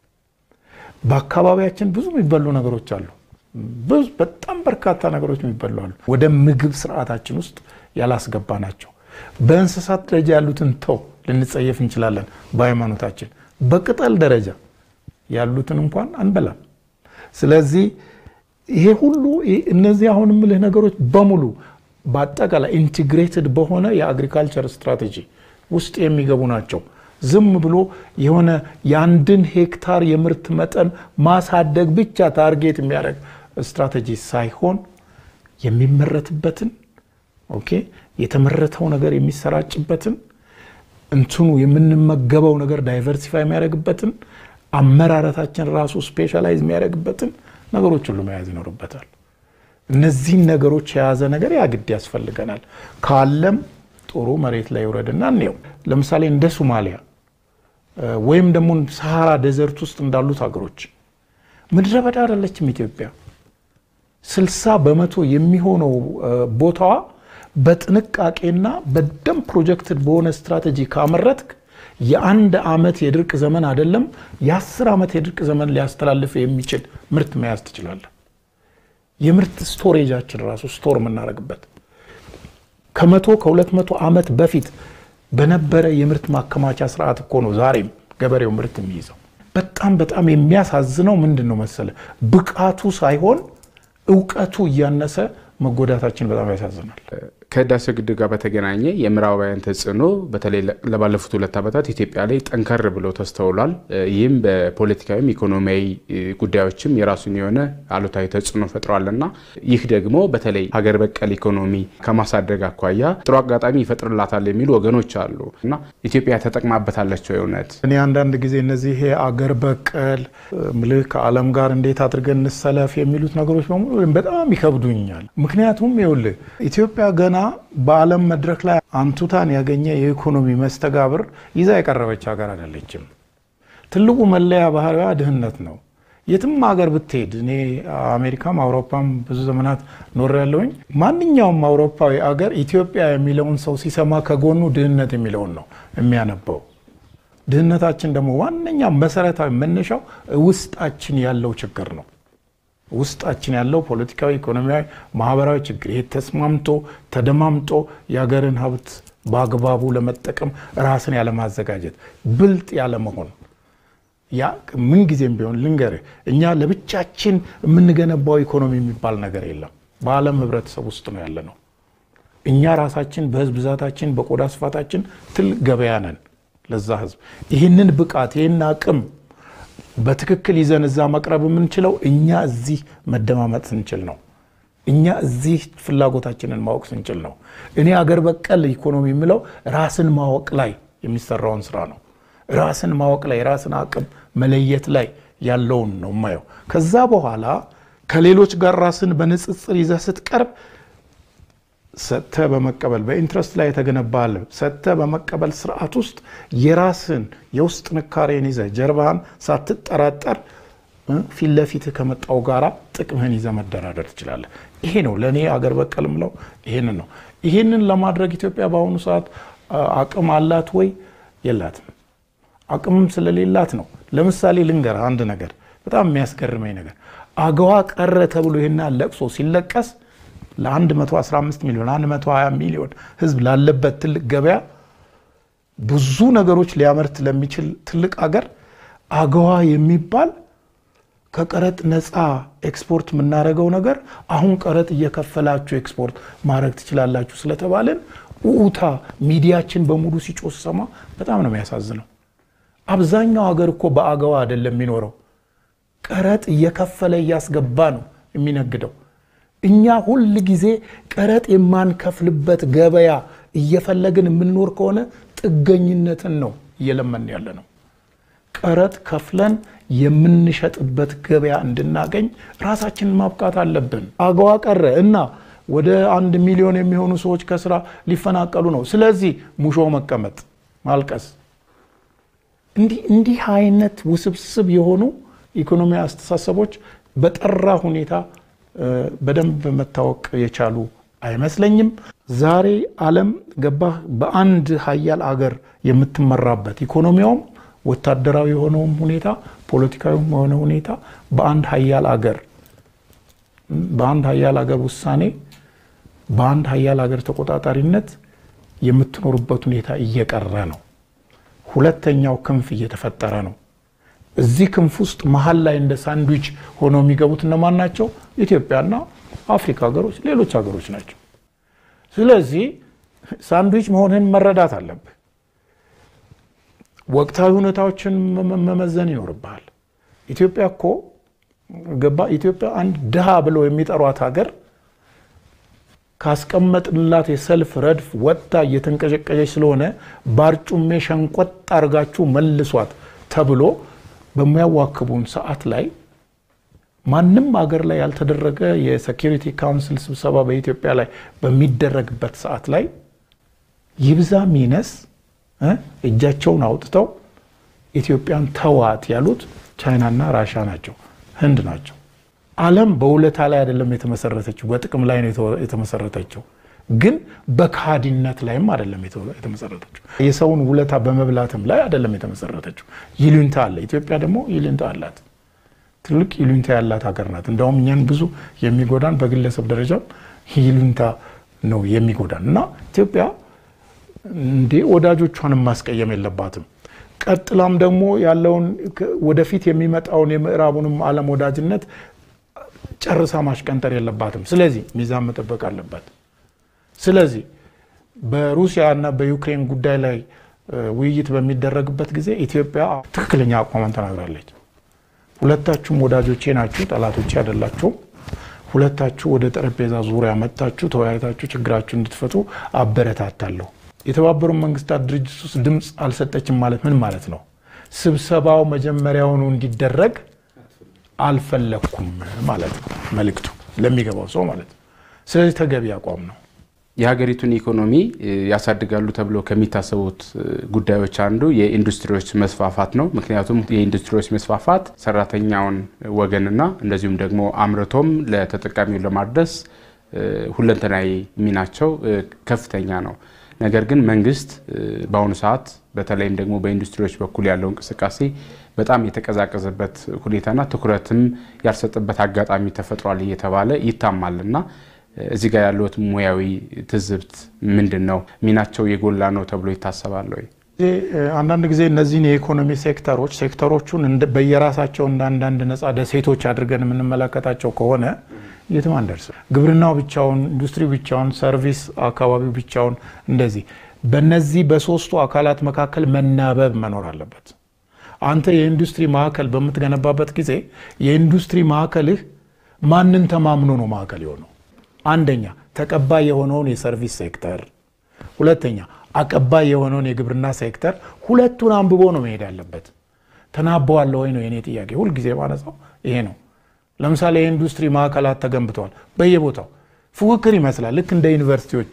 በአካባቢያችን ብዙ የሚበሉ ነገሮች አሉ። ብዙ በጣም በርካታ ነገሮች የሚበሉ አሉ። ወደ ምግብ ስርዓታችን ውስጥ ያላስገባ ናቸው። በእንስሳት ደረጃ ያሉትን ተው ልንጸየፍ እንችላለን በሃይማኖታችን። በቅጠል ደረጃ ያሉትን እንኳን አንበላም። ስለዚህ ይሄ ሁሉ እነዚህ አሁን የምልህ ነገሮች በሙሉ በአጠቃላይ ኢንቲግሬትድ በሆነ የአግሪካልቸር ስትራቴጂ ውስጥ የሚገቡ ናቸው። ዝም ብሎ የሆነ የአንድን ሄክታር የምርት መጠን ማሳደግ ብቻ ታርጌት የሚያደርግ ስትራቴጂ ሳይሆን የሚመረትበትን ኦኬ የተመረተው ነገር የሚሰራጭበትን እንትኑ የምንመገበው ነገር ዳይቨርሲፋይ የሚያደርግበትን አመራረታችን ራሱ ስፔሻላይዝ የሚያደርግበትን ነገሮች ሁሉ መያዝ ይኖርበታል። እነዚህን ነገሮች የያዘ ነገር ያግድ ያስፈልገናል። ካለም ጥሩ መሬት ላይ ይውረድና እንየው። ለምሳሌ እንደ ሶማሊያ ወይም ደግሞ ሰሃራ ዴዘርት ውስጥ እንዳሉት ሀገሮች ምድረ በዳ አይደለችም ኢትዮጵያ። ስልሳ በመቶ የሚሆነው ቦታዋ በጥንቃቄና በደንብ ፕሮጀክትድ በሆነ ስትራቴጂ ካመረትክ የአንድ ዓመት የድርቅ ዘመን አይደለም የአስር ዓመት የድርቅ ዘመን ሊያስተላልፍ የሚችል ምርት መያዝ ትችላለህ። የምርት ስቶሬጃችን ራሱ ስቶር የምናደርግበት ከመቶ ከሁለት መቶ ዓመት በፊት በነበረ የምርት ማከማቻ ስርዓት እኮ ነው ዛሬም ገበሬው ምርት የሚይዘው። በጣም በጣም የሚያሳዝነው ምንድን ነው መሰለ ብቃቱ ሳይሆን እውቀቱ እያነሰ መጎዳታችን በጣም ያሳዝናል። ከህዳሴው ግድብ ጋር በተገናኘ የምዕራባውያን ተጽዕኖ በተለይ ለባለፉት ሁለት ዓመታት ኢትዮጵያ ላይ ጠንከር ብሎ ተስተውሏል። ይህም በፖለቲካዊም ኢኮኖሚያዊ ጉዳዮችም የራሱን የሆነ አሉታዊ ተጽዕኖ ፈጥሯልና ይህ ደግሞ በተለይ ሀገር በቀል ኢኮኖሚ ከማሳደግ አኳያ ጥሩ አጋጣሚ ይፈጥርላታል የሚሉ ወገኖች አሉ እና ኢትዮጵያ ተጠቅማበታለች ወይ? እውነት እኔ አንዳንድ ጊዜ እነዚህ ይሄ አገር በቀል ምልህ ከዓለም ጋር እንዴት አድርገን እንሰለፍ የሚሉት ነገሮች በሙሉ በጣም ይከብዱኛል። ምክንያቱም ይኸውልህ ኢትዮጵያ ገና በዓለም መድረክ ላይ አንቱታን ያገኘ የኢኮኖሚ መስተጋብር ይዛ የቀረበች ሀገር አይደለችም። ትልቁ መለያ ባህሪዋ ድህነት ነው። የትም ሀገር ብትሄድ እኔ አሜሪካም አውሮፓም ብዙ ዘመናት ኖር ያለውኝ ማንኛውም አውሮፓዊ አገር ኢትዮጵያ የሚለውን ሰው ሲሰማ ከጎኑ ድህነት የሚለውን ነው የሚያነበው። ድህነታችን ደግሞ ዋነኛ መሰረታዊ መነሻው ውስጣችን ያለው ችግር ነው። ውስጣችን ያለው ፖለቲካዊ፣ ኢኮኖሚያዊ፣ ማህበራዊ ችግር ይሄ ተስማምቶ ተደማምጦ የሀገርን ሀብት በአግባቡ ለመጠቀም ራስን ያለማዘጋጀት ብልጥ ያለመሆን ያ ምን ጊዜም ቢሆን ልንገርህ፣ እኛ ለብቻችን የምንገነባው ኢኮኖሚ የሚባል ነገር የለም። በዓለም ህብረተሰብ ውስጥ ነው ያለ ነው። እኛ ራሳችን በህዝብ ብዛታችን፣ በቆዳ ስፋታችን ትልቅ ገበያ ነን ለዛ ህዝብ። ይህንን ብቃት ይህን አቅም በትክክል ይዘን እዛ መቅረብ የምንችለው እኛ እዚህ መደማመጥ ስንችል ነው። እኛ እዚህ ፍላጎታችንን ማወቅ ስንችል ነው። እኔ አገር በቀል ኢኮኖሚ የምለው ራስን ማወቅ ላይ የሚሰራውን ስራ ነው። ራስን ማወቅ ላይ ራስን አቅም መለየት ላይ ያለውን ነው የማየው። ከዛ በኋላ ከሌሎች ጋር ራስን በንጽጽር ይዘህ ስትቀርብ ሰጥተህ በመቀበል በኢንትረስት ላይ የተገነባ አለ ሰጥተህ በመቀበል ስርዓት ውስጥ የራስን የውስጥ ጥንካሬን ይዘህ ጀርባህን ሳትጠራጠር ፊት ለፊትህ ከመጣው ጋራ ጥቅምህን ይዘህ መደራደር ትችላለህ። ይሄ ነው ለእኔ አገር በቀል ምለው ይሄንን ነው። ይሄንን ለማድረግ ኢትዮጵያ በአሁኑ ሰዓት አቅም አላት ወይ? የላትም። አቅምም ስለሌላት ነው። ለምሳሌ ልንገር አንድ ነገር በጣም የሚያስገርመኝ ነገር አገዋ ቀረ ተብሎ ይህና ለቅሶ ሲለቀስ ለ115 ሚሊዮን 120 ሚሊዮን ህዝብ ላለበት ትልቅ ገበያ ብዙ ነገሮች ሊያመርት ለሚችል ትልቅ አገር አገዋ የሚባል ከቀረጥ ነፃ ኤክስፖርት የምናደርገው ነገር አሁን ቀረጥ እየከፈላችሁ ኤክስፖርት ማድረግ ትችላላችሁ ስለተባለን ኡኡታ ሚዲያችን በሙሉ ሲጮህ ሰማ በጣም ነው የሚያሳዝነው። አብዛኛው ሀገር እኮ በአገዋ አይደለም የሚኖረው፣ ቀረጥ እየከፈለ እያስገባ ነው የሚነግደው። እኛ ሁል ጊዜ ቀረጥ የማንከፍልበት ገበያ እየፈለግን የምንኖር ከሆነ ጥገኝነትን ነው እየለመን ያለ ነው። ቀረጥ ከፍለን የምንሸጥበት ገበያ እንድናገኝ ራሳችንን ማብቃት አለብን። አገዋ ቀረ እና ወደ አንድ ሚሊዮን የሚሆኑ ሰዎች ከስራ ሊፈናቀሉ ነው። ስለዚህ ሙሾ መቀመጥ፣ ማልቀስ፣ እንዲህ አይነት ውስብስብ የሆኑ ኢኮኖሚ አስተሳሰቦች በጠራ ሁኔታ በደንብ መታወቅ የቻሉ አይመስለኝም። ዛሬ ዓለም ገባህ በአንድ ሀያል አገር የምትመራበት ኢኮኖሚያውም ወታደራዊ የሆነውም ሁኔታ ፖለቲካዊም የሆነ ሁኔታ በአንድ ሀያል አገር በአንድ ሀያል አገር ውሳኔ በአንድ ሀያል ሀገር ተቆጣጣሪነት የምትኖርበት ሁኔታ እየቀረ ነው። ሁለተኛው ክንፍ እየተፈጠረ ነው። እዚህ ክንፍ ውስጥ መሀል ላይ እንደ ሳንድዊች ሆነው የሚገቡት እነማን ናቸው? ኢትዮጵያና አፍሪካ ሀገሮች፣ ሌሎች ሀገሮች ናቸው። ስለዚህ ሳንድዊች መሆንህን መረዳት አለብህ። ወቅታዊ ሁኔታዎችን መመዘን ይኖርብሃል። ኢትዮጵያ እኮ ገባ ኢትዮጵያ አንድ ድሃ ብለው የሚጠሯት ሀገር ካስቀመጥንላት የሰልፍ ረድፍ ወጥታ እየተንቀጨቀጨች ስለሆነ ባርጩሜ ሸንቆጥ አድርጋችሁ መልሷት ተብሎ በሚያዋክቡን ሰዓት ላይ ማንም አገር ላይ ያልተደረገ የሴኪሪቲ ካውንስል ስብሰባ በኢትዮጵያ ላይ በሚደረግበት ሰዓት ላይ ይብዛ ሚነስ እጃቸውን አውጥተው ኢትዮጵያን ተዋት ያሉት ቻይናና ራሻ ናቸው፣ ህንድ ናቸው። ዓለም በውለታ ላይ አይደለም የተመሰረተችው፣ በጥቅም ላይ ነው የተመሰረተችው። ግን በካዲነት ላይም አይደለም የተመሰረተችው። የሰውን ውለታ በመብላትም ላይ አይደለም የተመሰረተችው። ይሉኝታ አለ። ኢትዮጵያ ደግሞ ይሉኝታ አላት። ትልቅ ይሉኝታ ያላት ሀገር ናት። እንደውም እኛን ብዙ የሚጎዳን በግለሰብ ደረጃም ይሉኝታ ነው የሚጎዳን እና ኢትዮጵያ እንዴ ወዳጆቿንም ማስቀየም የለባትም። ቀጥላም ደግሞ ያለውን ወደፊት የሚመጣውን የምዕራቡንም ዓለም ወዳጅነት ጨርሳ ማሽቀንጠር የለባትም። ስለዚህ ሚዛን መጠበቅ አለባት። ስለዚህ በሩሲያ እና በዩክሬን ጉዳይ ላይ ውይይት በሚደረግበት ጊዜ ኢትዮጵያ ትክክለኛ አቋሟን ተናግራለች። ሁለታችሁም ወዳጆቼ ናችሁ፣ ጠላቶቼ አይደላችሁም። ሁለታችሁ ወደ ጠረጴዛ ዙሪያ መጥታችሁ ተወያይታችሁ ችግራችሁ እንድትፈቱ አበረታታለሁ። የተባበሩት መንግስታት ድርጅት ውስጥ ድምፅ አልሰጠችም ማለት ምን ማለት ነው? ስብሰባው መጀመሪያውኑ እንዲደረግ አልፈለግኩም ማለት ነው መልእክቱ ለሚገባው ሰው ማለት ነው። ስለዚህ ተገቢ አቋም ነው። የሀገሪቱን ኢኮኖሚ ያሳድጋሉ ተብሎ ከሚታሰቡት ጉዳዮች አንዱ የኢንዱስትሪዎች መስፋፋት ነው። ምክንያቱም የኢንዱስትሪዎች መስፋፋት ሰራተኛውን ወገንና እንደዚሁም ደግሞ አምርቶም ለተጠቃሚው ለማድረስ ሁለንተናዊ ሚናቸው ከፍተኛ ነው። ነገር ግን መንግስት በአሁኑ ሰዓት በተለይም ደግሞ በኢንዱስትሪዎች በኩል ያለው እንቅስቃሴ በጣም የተቀዛቀዘበት ሁኔታና ትኩረትም ያልሰጠበት አጋጣሚ ተፈጥሯል እየተባለ ይታማል እና እዚህ ጋር ያለዎት ሙያዊ ትዝብት ምንድን ነው? ሚናቸው የጎላ ነው ተብሎ ይታሰባል ወይ? አንዳንድ ጊዜ እነዚህን የኢኮኖሚ ሴክተሮች ሴክተሮቹን በየራሳቸው እንደ አንዳንድ ነጻ ደሴቶች አድርገን የምንመለከታቸው ከሆነ የትም አንደርስም። ግብርናው ብቻውን፣ ኢንዱስትሪ ብቻውን፣ ሰርቪስ አካባቢው ብቻውን እንደዚህ በነዚህ በሶስቱ አካላት መካከል መናበብ መኖር አለበት። አንተ የኢንዱስትሪ ማዕከል በምትገነባበት ጊዜ የኢንዱስትሪ ማዕከልህ ማንን ተማምኖ ነው ማዕከል የሆነው? አንደኛ ተቀባይ የሆነውን የሰርቪስ ሴክተር፣ ሁለተኛ አቀባይ የሆነውን የግብርና ሴክተር። ሁለቱን አንብቦ ነው መሄድ ያለበት። ተናበዋለ ወይ ነው የኔ ጥያቄ። ሁልጊዜ ማነሳው ይሄ ነው። ለምሳሌ የኢንዱስትሪ ማዕከላት ተገንብተዋል በየቦታው ፉክክር ይመስላል። ልክ እንደ ዩኒቨርሲቲዎቹ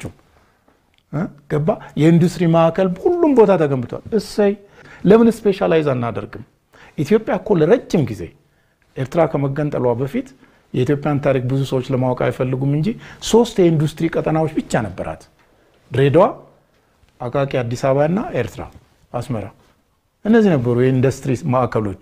ገባ የኢንዱስትሪ ማዕከል ሁሉም ቦታ ተገንብተዋል። እሰይ ለምን ስፔሻላይዝ አናደርግም? ኢትዮጵያ እኮ ለረጅም ጊዜ ኤርትራ ከመገንጠሏ በፊት የኢትዮጵያን ታሪክ ብዙ ሰዎች ለማወቅ አይፈልጉም እንጂ ሶስት የኢንዱስትሪ ቀጠናዎች ብቻ ነበራት። ድሬዳዋ፣ አቃቂ፣ አዲስ አበባ እና ኤርትራ። አስመራ። እነዚህ ነበሩ የኢንዱስትሪ ማዕከሎቹ።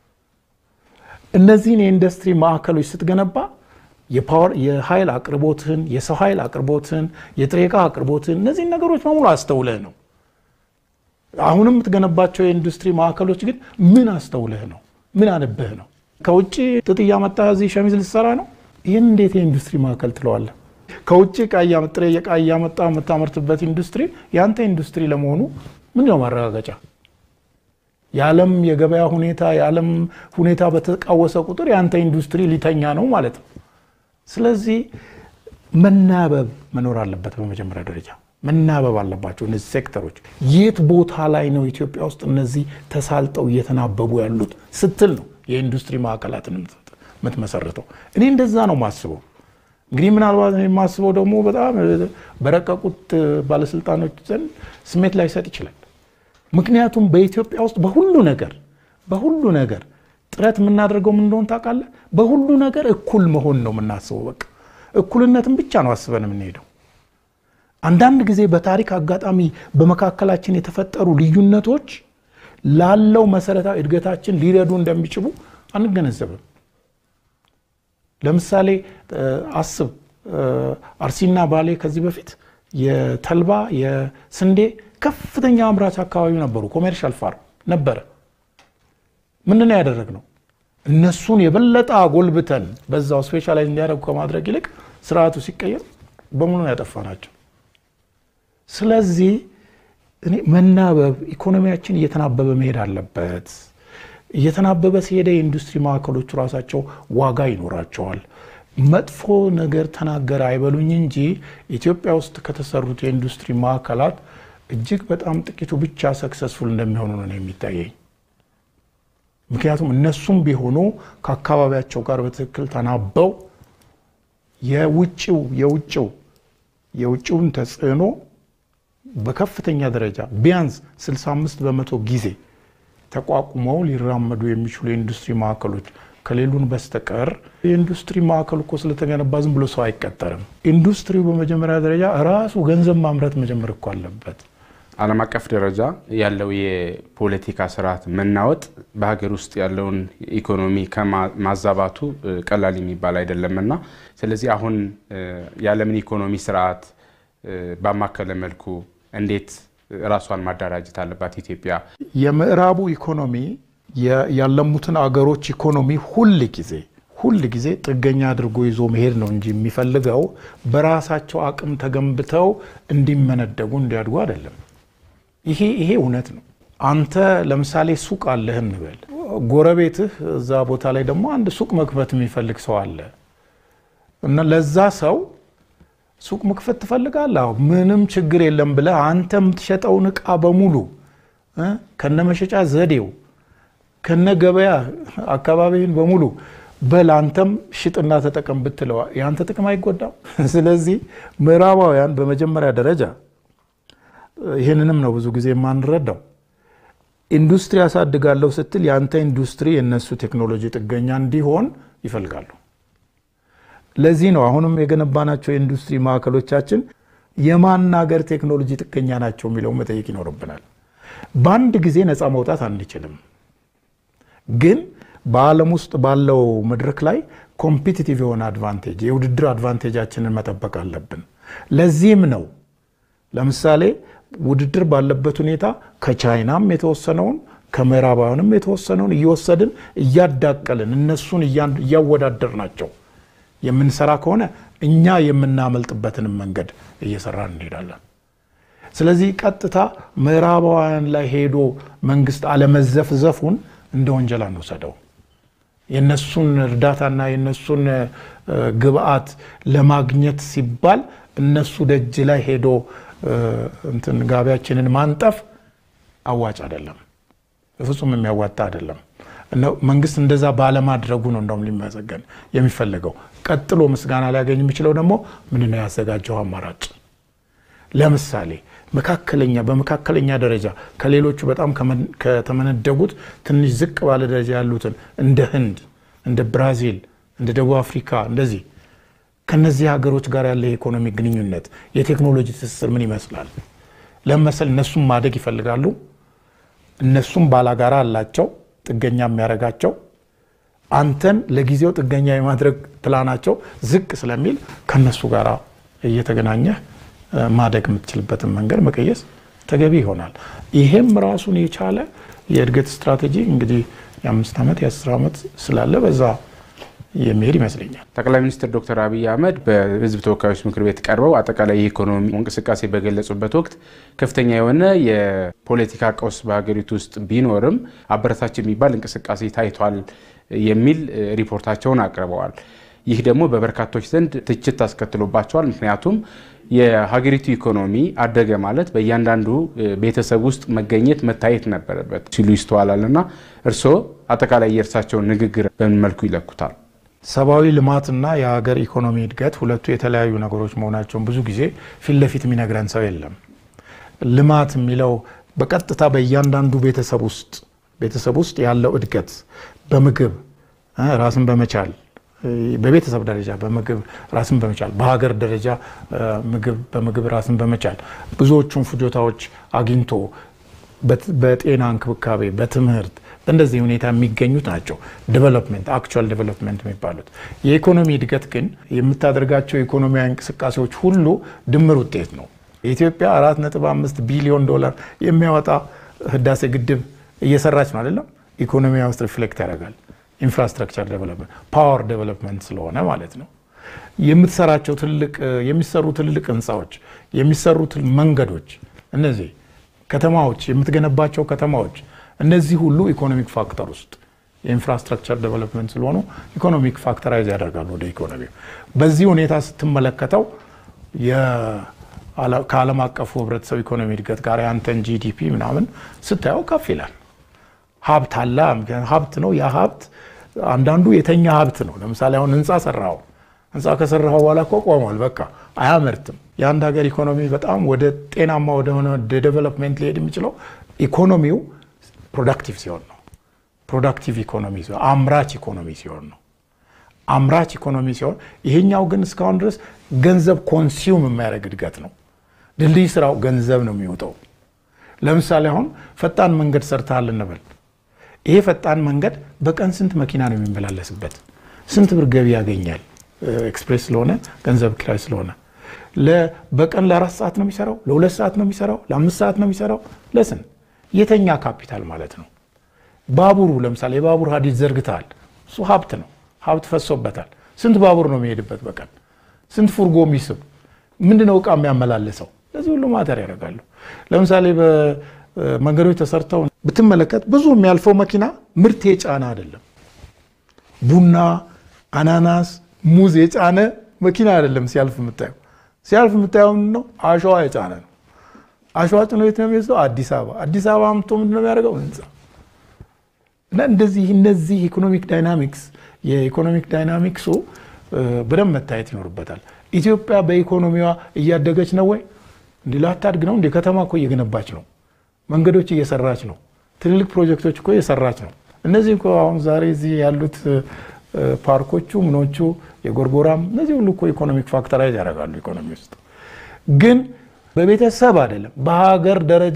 እነዚህን የኢንዱስትሪ ማዕከሎች ስትገነባ የፓወር የኃይል አቅርቦትን፣ የሰው ኃይል አቅርቦትን፣ የጥሬ ዕቃ አቅርቦትን እነዚህን ነገሮች በሙሉ አስተውለህ ነው። አሁንም የምትገነባቸው የኢንዱስትሪ ማዕከሎች ግን ምን አስተውለህ ነው? ምን አነብህ ነው? ከውጭ ጥጥ እያመጣ እዚህ ሸሚዝ ልትሰራ ነው? ይህን እንዴት የኢንዱስትሪ ማዕከል ትለዋለህ? ከውጭ ጥሬ ዕቃ እያመጣ የምታመርትበት ኢንዱስትሪ የአንተ ኢንዱስትሪ ለመሆኑ ምንድነው ማረጋገጫ? የዓለም የገበያ ሁኔታ የዓለም ሁኔታ በተቃወሰ ቁጥር የአንተ ኢንዱስትሪ ሊተኛ ነው ማለት ነው። ስለዚህ መናበብ መኖር አለበት። በመጀመሪያ ደረጃ መናበብ አለባቸው እነዚህ ሴክተሮች። የት ቦታ ላይ ነው ኢትዮጵያ ውስጥ እነዚህ ተሳልጠው እየተናበቡ ያሉት ስትል ነው የኢንዱስትሪ ማዕከላትን የምትመሰርተው። እኔ እንደዛ ነው ማስበው። እንግዲህ ምናልባት የማስበው ደግሞ በጣም በረቀቁት ባለስልጣኖች ዘንድ ስሜት ላይሰጥ ይችላል። ምክንያቱም በኢትዮጵያ ውስጥ በሁሉ ነገር በሁሉ ነገር ጥረት የምናደርገው ምን እንደሆን ታውቃለህ? በሁሉ ነገር እኩል መሆን ነው የምናስበው። በቃ እኩልነትን ብቻ ነው አስበን የምንሄደው። አንዳንድ ጊዜ በታሪክ አጋጣሚ በመካከላችን የተፈጠሩ ልዩነቶች ላለው መሰረታዊ እድገታችን ሊረዱ እንደሚችሉ አንገነዘብም። ለምሳሌ አስብ፣ አርሲና ባሌ ከዚህ በፊት የተልባ የስንዴ ከፍተኛ አምራች አካባቢ ነበሩ። ኮሜርሻል ፋርም ነበረ። ምንድን ነው ያደረግነው? እነሱን የበለጠ አጎልብተን በዛው ስፔሻላይዝ እንዲያደርጉ ከማድረግ ይልቅ ስርዓቱ ሲቀየር በሙሉ ነው ያጠፋናቸው። ስለዚህ እኔ መናበብ ኢኮኖሚያችን እየተናበበ መሄድ አለበት። እየተናበበ ሲሄደ የኢንዱስትሪ ማዕከሎቹ ራሳቸው ዋጋ ይኖራቸዋል። መጥፎ ነገር ተናገረ አይበሉኝ እንጂ ኢትዮጵያ ውስጥ ከተሰሩት የኢንዱስትሪ ማዕከላት እጅግ በጣም ጥቂቱ ብቻ ሰክሰስፉል እንደሚሆኑ ነው የሚታየኝ። ምክንያቱም እነሱም ቢሆኑ ከአካባቢያቸው ጋር በትክክል ተናበው የውጭው የውጭው የውጭውን ተጽዕኖ በከፍተኛ ደረጃ ቢያንስ 65 በመቶ ጊዜ ተቋቁመው ሊራመዱ የሚችሉ የኢንዱስትሪ ማዕከሎች ከሌሉን በስተቀር የኢንዱስትሪ ማዕከል እኮ ስለተገነባ ዝም ብሎ ሰው አይቀጠርም። ኢንዱስትሪው በመጀመሪያ ደረጃ ራሱ ገንዘብ ማምረት መጀመር እኮ አለበት። ዓለም አቀፍ ደረጃ ያለው የፖለቲካ ስርዓት መናወጥ በሀገር ውስጥ ያለውን ኢኮኖሚ ከማዛባቱ ቀላል የሚባል አይደለምና ስለዚህ አሁን የዓለምን ኢኮኖሚ ስርዓት ባማከለ መልኩ እንዴት ራሷን ማደራጀት አለባት ኢትዮጵያ? የምዕራቡ ኢኮኖሚ ያለሙትን አገሮች ኢኮኖሚ ሁል ጊዜ ሁል ጊዜ ጥገኛ አድርጎ ይዞ መሄድ ነው እንጂ የሚፈልገው በራሳቸው አቅም ተገንብተው እንዲመነደጉ እንዲያድጉ አይደለም። ይሄ ይሄ እውነት ነው። አንተ ለምሳሌ ሱቅ አለህ እንበል፣ ጎረቤትህ እዛ ቦታ ላይ ደግሞ አንድ ሱቅ መክፈት የሚፈልግ ሰው አለ እና ለዛ ሰው ሱቅ መክፈት ትፈልጋለህ? ምንም ችግር የለም ብለህ አንተ የምትሸጠውን እቃ በሙሉ ከነ መሸጫ ዘዴው ከነ ገበያ አካባቢህን በሙሉ በል አንተም ሽጥና ተጠቀም ብትለው የአንተ ጥቅም አይጎዳም። ስለዚህ ምዕራባውያን በመጀመሪያ ደረጃ ይህንንም ነው ብዙ ጊዜ የማንረዳው። ኢንዱስትሪ ያሳድጋለሁ ስትል የአንተ ኢንዱስትሪ የነሱ ቴክኖሎጂ ጥገኛ እንዲሆን ይፈልጋሉ። ለዚህ ነው አሁንም የገነባናቸው የኢንዱስትሪ ማዕከሎቻችን የማናገር ቴክኖሎጂ ጥገኛ ናቸው የሚለው መጠየቅ ይኖርብናል። በአንድ ጊዜ ነፃ መውጣት አንችልም፣ ግን በዓለም ውስጥ ባለው መድረክ ላይ ኮምፒቲቲቭ የሆነ አድቫንቴጅ የውድድር አድቫንቴጃችንን መጠበቅ አለብን። ለዚህም ነው ለምሳሌ ውድድር ባለበት ሁኔታ ከቻይናም የተወሰነውን ከምዕራባውያንም የተወሰነውን እየወሰድን እያዳቀልን እነሱን እያወዳደር ናቸው የምንሰራ ከሆነ እኛ የምናመልጥበትንም መንገድ እየሰራን እንሄዳለን። ስለዚህ ቀጥታ ምዕራባውያን ላይ ሄዶ መንግስት አለመዘፍዘፉን እንደ ወንጀል አንወሰደው። የነሱን እርዳታና የነሱን ግብአት ለማግኘት ሲባል እነሱ ደጅ ላይ ሄዶ እንትን ጋቢያችንን ማንጠፍ አዋጭ አይደለም፣ በፍጹም የሚያዋጣ አይደለም። መንግስት እንደዛ ባለማድረጉ ነው እንደውም ሊመሰገን የሚፈለገው። ቀጥሎ ምስጋና ሊያገኝ የሚችለው ደግሞ ምንድነው ያዘጋጀው አማራጭ። ለምሳሌ መካከለኛ በመካከለኛ ደረጃ ከሌሎቹ በጣም ከተመነደጉት ትንሽ ዝቅ ባለ ደረጃ ያሉትን እንደ ህንድ፣ እንደ ብራዚል፣ እንደ ደቡብ አፍሪካ እንደዚህ ከነዚህ ሀገሮች ጋር ያለ የኢኮኖሚ ግንኙነት የቴክኖሎጂ ትስስር ምን ይመስላል? ለመሰል እነሱም ማደግ ይፈልጋሉ። እነሱም ባላጋራ አላቸው ጥገኛ የሚያደርጋቸው አንተን ለጊዜው ጥገኛ የማድረግ ፕላናቸው ዝቅ ስለሚል ከነሱ ጋር እየተገናኘህ ማደግ የምትችልበትን መንገድ መቀየስ ተገቢ ይሆናል። ይሄም ራሱን የቻለ የእድገት ስትራቴጂ እንግዲህ የአምስት ዓመት የአስር ዓመት ስላለ በዛ የሚሄድ ይመስለኛል። ጠቅላይ ሚኒስትር ዶክተር አብይ አህመድ በሕዝብ ተወካዮች ምክር ቤት ቀርበው አጠቃላይ የኢኮኖሚ እንቅስቃሴ በገለጹበት ወቅት ከፍተኛ የሆነ የፖለቲካ ቀውስ በሀገሪቱ ውስጥ ቢኖርም አበረታች የሚባል እንቅስቃሴ ታይቷል የሚል ሪፖርታቸውን አቅርበዋል። ይህ ደግሞ በበርካቶች ዘንድ ትችት አስከትሎባቸዋል። ምክንያቱም የሀገሪቱ ኢኮኖሚ አደገ ማለት በእያንዳንዱ ቤተሰብ ውስጥ መገኘት መታየት ነበረበት ሲሉ ይስተዋላል እና እርስዎ አጠቃላይ የእርሳቸውን ንግግር በምን መልኩ ይለኩታል? ሰብአዊ ልማትና የሀገር ኢኮኖሚ እድገት ሁለቱ የተለያዩ ነገሮች መሆናቸውን ብዙ ጊዜ ፊት ለፊት የሚነግረን ሰው የለም። ልማት የሚለው በቀጥታ በእያንዳንዱ ቤተሰብ ውስጥ ቤተሰብ ውስጥ ያለው እድገት በምግብ ራስን በመቻል በቤተሰብ ደረጃ በምግብ ራስን በመቻል በሀገር ደረጃ ምግብ በምግብ ራስን በመቻል ብዙዎቹን ፍጆታዎች አግኝቶ በጤና እንክብካቤ፣ በትምህርት በእንደዚህ ሁኔታ የሚገኙት ናቸው ዴቨሎፕመንት አክቹዋል ዴቨሎፕመንት የሚባሉት። የኢኮኖሚ እድገት ግን የምታደርጋቸው የኢኮኖሚያዊ እንቅስቃሴዎች ሁሉ ድምር ውጤት ነው። የኢትዮጵያ 4.5 ቢሊዮን ዶላር የሚያወጣ ህዳሴ ግድብ እየሰራች ነው አይደለም። ኢኮኖሚያ ውስጥ ሪፍሌክት ያደርጋል። ኢንፍራስትራክቸር ዴቨሎፕመንት ፓወር ዴቨሎፕመንት ስለሆነ ማለት ነው። የምትሰራቸው ትልቅ የሚሰሩ ትልልቅ ህንፃዎች፣ የሚሰሩ መንገዶች፣ እነዚህ ከተማዎች፣ የምትገነባቸው ከተማዎች እነዚህ ሁሉ ኢኮኖሚክ ፋክተር ውስጥ የኢንፍራስትራክቸር ዴቨሎፕመንት ስለሆኑ ኢኮኖሚክ ፋክተራይዝ ያደርጋሉ ወደ ኢኮኖሚ። በዚህ ሁኔታ ስትመለከተው ከዓለም አቀፉ ህብረተሰብ ኢኮኖሚ እድገት ጋር ያንተን ጂዲፒ ምናምን ስታየው ከፍ ይላል። ሀብት አለ። ሀብት ነው። ያ ሀብት አንዳንዱ የተኛ ሀብት ነው። ለምሳሌ አሁን ህንፃ ሰራው። ህንፃ ከሰራው በኋላ እኮ ቆሟል። በቃ አያመርትም። የአንድ ሀገር ኢኮኖሚ በጣም ወደ ጤናማ ወደሆነ ዴቨሎፕመንት ሊሄድ የሚችለው ኢኮኖሚው ፕሮዳክቲቭ ሲሆን ነው። ፕሮዳክቲቭ ኢኮኖሚ ሲሆን፣ አምራች ኢኮኖሚ ሲሆን ነው። አምራች ኢኮኖሚ ሲሆን፣ ይሄኛው ግን እስካሁን ድረስ ገንዘብ ኮንሱም የሚያደርግ እድገት ነው። ድልድይ ስራው ገንዘብ ነው የሚወጣው። ለምሳሌ አሁን ፈጣን መንገድ ሰርተሃል እንበል። ይሄ ፈጣን መንገድ በቀን ስንት መኪና ነው የሚመላለስበት? ስንት ብር ገቢ ያገኛል? ኤክስፕሬስ ስለሆነ ገንዘብ ኪራይ ስለሆነ በቀን ለአራት ሰዓት ነው የሚሰራው፣ ለሁለት ሰዓት ነው የሚሰራው፣ ለአምስት ሰዓት ነው የሚሰራው። ለስን የተኛ ካፒታል ማለት ነው። ባቡሩ ለምሳሌ የባቡር ሀዲድ ዘርግተሃል። እሱ ሀብት ነው። ሀብት ፈሶበታል። ስንት ባቡር ነው የሚሄድበት በቀን? ስንት ፉርጎ የሚስብ ምንድነው እቃ የሚያመላልሰው? ለዚህ ሁሉ ማተር ያደርጋሉ። ለምሳሌ በመንገዶች ተሰርተው ብትመለከት ብዙ የሚያልፈው መኪና ምርት የጫነ አይደለም። ቡና፣ አናናስ፣ ሙዝ የጫነ መኪና አይደለም ሲያልፍ የምታየው። ሲያልፍ የምታየው ምንድን ነው? አሸዋ የጫነ ነው። አሸዋ ጭኖ የት ነው የሚወስደው? አዲስ አበባ። አዲስ አበባ አምጥቶ ምንድን ነው የሚያደርገው? ህንፃ እና እንደዚህ እነዚህ ኢኮኖሚክ ዳይናሚክስ የኢኮኖሚክ ዳይናሚክሱ በደንብ መታየት ይኖርበታል። ኢትዮጵያ በኢኮኖሚዋ እያደገች ነው ወይ? እንዲ ላታድግ ነው እንዲ? ከተማ እኮ እየገነባች ነው። መንገዶች እየሰራች ነው። ትልልቅ ፕሮጀክቶች እኮ እየሰራች ነው። እነዚህ እኮ አሁን ዛሬ እዚህ ያሉት ፓርኮቹ ምኖቹ የጎርጎራም እነዚህ ሁሉ እኮ ኢኮኖሚክ ፋክተራይዝ ያደርጋሉ ኢኮኖሚ ውስጥ ግን በቤተሰብ አይደለም። በሀገር ደረጃ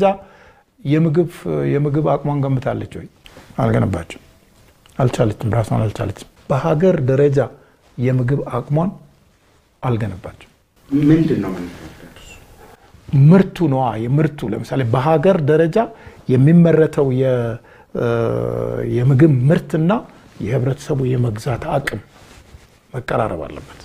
የምግብ አቅሟን ገንብታለች ወይ? አልገነባችም። አልቻለችም። ራሷን አልቻለችም። በሀገር ደረጃ የምግብ አቅሟን አልገነባችም። ምንድን ነው ምርቱ ነዋ። የምርቱ ለምሳሌ በሀገር ደረጃ የሚመረተው የምግብ ምርትና የህብረተሰቡ የመግዛት አቅም መቀራረብ አለበት።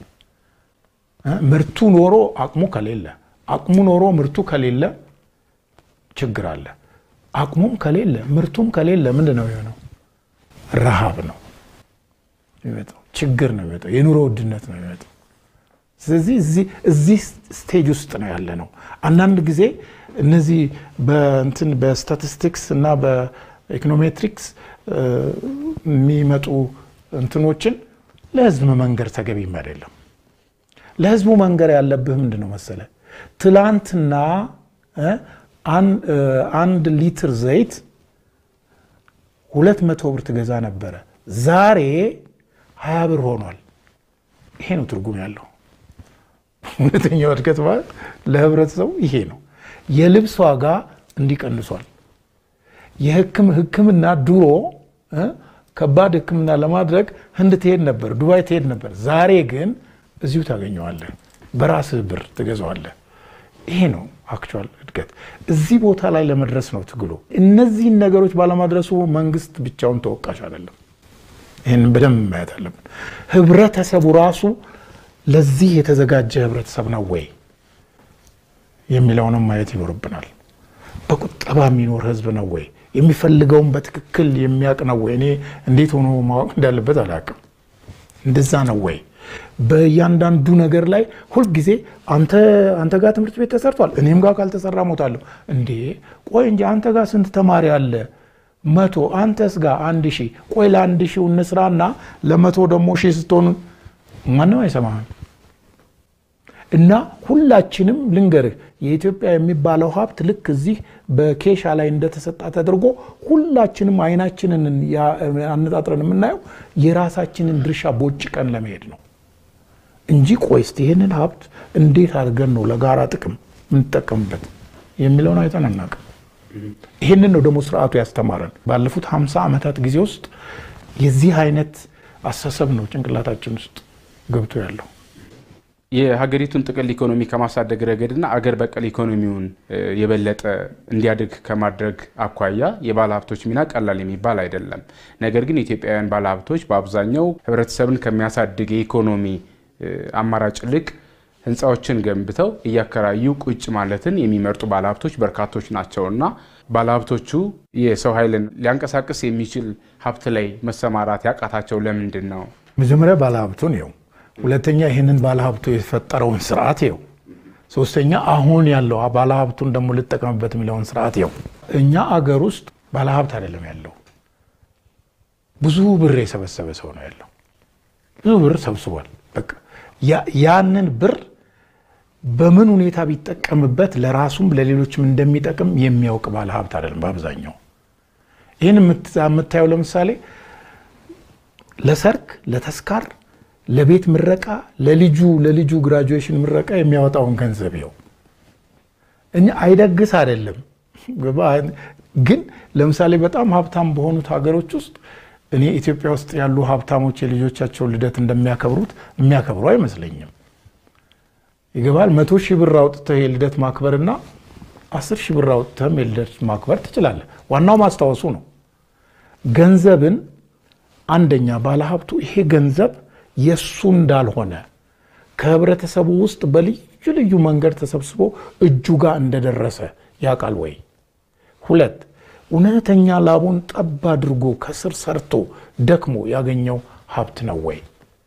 ምርቱ ኖሮ አቅሙ ከሌለ አቅሙ ኖሮ ምርቱ ከሌለ ችግር አለ። አቅሙም ከሌለ ምርቱም ከሌለ ምንድን ነው የሆነው? ረሃብ ነው የሚመጣው፣ ችግር ነው የሚመጣው፣ የኑሮ ውድነት ነው የሚመጣው። ስለዚህ እዚህ ስቴጅ ውስጥ ነው ያለ ነው። አንዳንድ ጊዜ እነዚህ በእንትን በስታቲስቲክስ እና በኢኮኖሜትሪክስ የሚመጡ እንትኖችን ለህዝብ መንገር ተገቢም አይደለም። ለህዝቡ መንገር ያለብህ ምንድን ነው መሰለ፣ ትላንትና አንድ ሊትር ዘይት ሁለት መቶ ብር ትገዛ ነበረ፣ ዛሬ ሀያ ብር ሆኗል። ይሄ ነው ትርጉም ያለው። እውነተኛው እድገት ማለት ለህብረተሰቡ ይሄ ነው። የልብስ ዋጋ እንዲቀንሷል። የሕክምና ድሮ ከባድ ሕክምና ለማድረግ ህንድ ትሄድ ነበር፣ ዱባይ ትሄድ ነበር። ዛሬ ግን እዚሁ ታገኘዋለህ፣ በራስህ ብር ትገዛዋለህ። ይሄ ነው አክቹዋል እድገት። እዚህ ቦታ ላይ ለመድረስ ነው ትግሉ። እነዚህን ነገሮች ባለማድረሱ መንግስት ብቻውን ተወቃሽ አይደለም። ይህንን በደንብ ማየት አለብን። ህብረተሰቡ ራሱ ለዚህ የተዘጋጀ ህብረተሰብ ነው ወይ የሚለውንም ማየት ይኖርብናል። በቁጠባ የሚኖር ህዝብ ነው ወይ? የሚፈልገውን በትክክል የሚያውቅ ነው ወይ? እኔ እንዴት ሆኖ ማወቅ እንዳለበት አላውቅም። እንደዛ ነው ወይ? በእያንዳንዱ ነገር ላይ ሁልጊዜ አንተ አንተ ጋር ትምህርት ቤት ተሰርቷል፣ እኔም ጋር ካልተሰራ ሞታለሁ። እንዴ ቆይ እንጂ አንተ ጋር ስንት ተማሪ አለ? መቶ አንተስ ጋር አንድ ሺህ ቆይ ለአንድ ሺው እንስራና ለመቶ ደግሞ ሺህ ስትሆኑ ማንም አይሰማህም። እና ሁላችንም ልንገርህ የኢትዮጵያ የሚባለው ሀብት ልክ እዚህ በኬሻ ላይ እንደተሰጣ ተደርጎ ሁላችንም አይናችንን አነጣጥረን የምናየው የራሳችንን ድርሻ ቦጭቀን ለመሄድ ነው እንጂ ቆይ እስቲ ይህንን ሀብት እንዴት አድርገን ነው ለጋራ ጥቅም የምንጠቀምበት የሚለውን አይተን አናውቅም። ይህንን ነው ደግሞ ስርዓቱ ያስተማረን። ባለፉት ሀምሳ ዓመታት ጊዜ ውስጥ የዚህ አይነት አስተሳሰብ ነው ጭንቅላታችን ውስጥ ገብቶ ያለው። የሀገሪቱን ጥቅል ኢኮኖሚ ከማሳደግ ረገድና አገር በቀል ኢኮኖሚውን የበለጠ እንዲያድግ ከማድረግ አኳያ የባለሀብቶች ሚና ቀላል የሚባል አይደለም። ነገር ግን ኢትዮጵያውያን ባለሀብቶች በአብዛኛው ሕብረተሰብን ከሚያሳድግ የኢኮኖሚ አማራጭ ይልቅ ህንፃዎችን ገንብተው እያከራዩ ቁጭ ማለትን የሚመርጡ ባለሀብቶች በርካቶች ናቸውና ባለሀብቶቹ የሰው ኃይልን ሊያንቀሳቅስ የሚችል ሀብት ላይ መሰማራት ያቃታቸው ለምንድን ነው? መጀመሪያ ባለሀብቱን ይኸው ሁለተኛ ይህንን ባለሀብቱ የፈጠረውን ስርዓት ይው፣ ሶስተኛ አሁን ያለው ባለሀብቱን ደግሞ ልጠቀምበት የሚለውን ስርዓት ይው። እኛ አገር ውስጥ ባለሀብት አይደለም ያለው፣ ብዙ ብር የሰበሰበ ሰው ነው ያለው። ብዙ ብር ሰብስቧል። በቃ ያንን ብር በምን ሁኔታ ቢጠቀምበት ለራሱም ለሌሎችም እንደሚጠቅም የሚያውቅ ባለሀብት አይደለም በአብዛኛው። ይህን የምታየው ለምሳሌ ለሰርግ፣ ለተስካር ለቤት ምረቃ ለልጁ ለልጁ ግራጁዌሽን ምረቃ የሚያወጣውን ገንዘብ ይው እኛ አይደግስ አይደለም ግን ለምሳሌ በጣም ሀብታም በሆኑት ሀገሮች ውስጥ እኔ ኢትዮጵያ ውስጥ ያሉ ሀብታሞች የልጆቻቸውን ልደት እንደሚያከብሩት የሚያከብሩ አይመስለኝም። ይገባል። መቶ ሺህ ብር አውጥተህ የልደት ማክበርና አስር ሺህ ብር አውጥተህም የልደት ማክበር ትችላለህ። ዋናው ማስታወሱ ነው። ገንዘብን አንደኛ ባለሀብቱ ይሄ ገንዘብ የእሱ እንዳልሆነ ከህብረተሰቡ ውስጥ በልዩ ልዩ መንገድ ተሰብስቦ እጁ ጋር እንደደረሰ ያውቃል ወይ? ሁለት እውነተኛ ላቡን ጠብ አድርጎ ከስር ሰርቶ ደክሞ ያገኘው ሀብት ነው ወይ?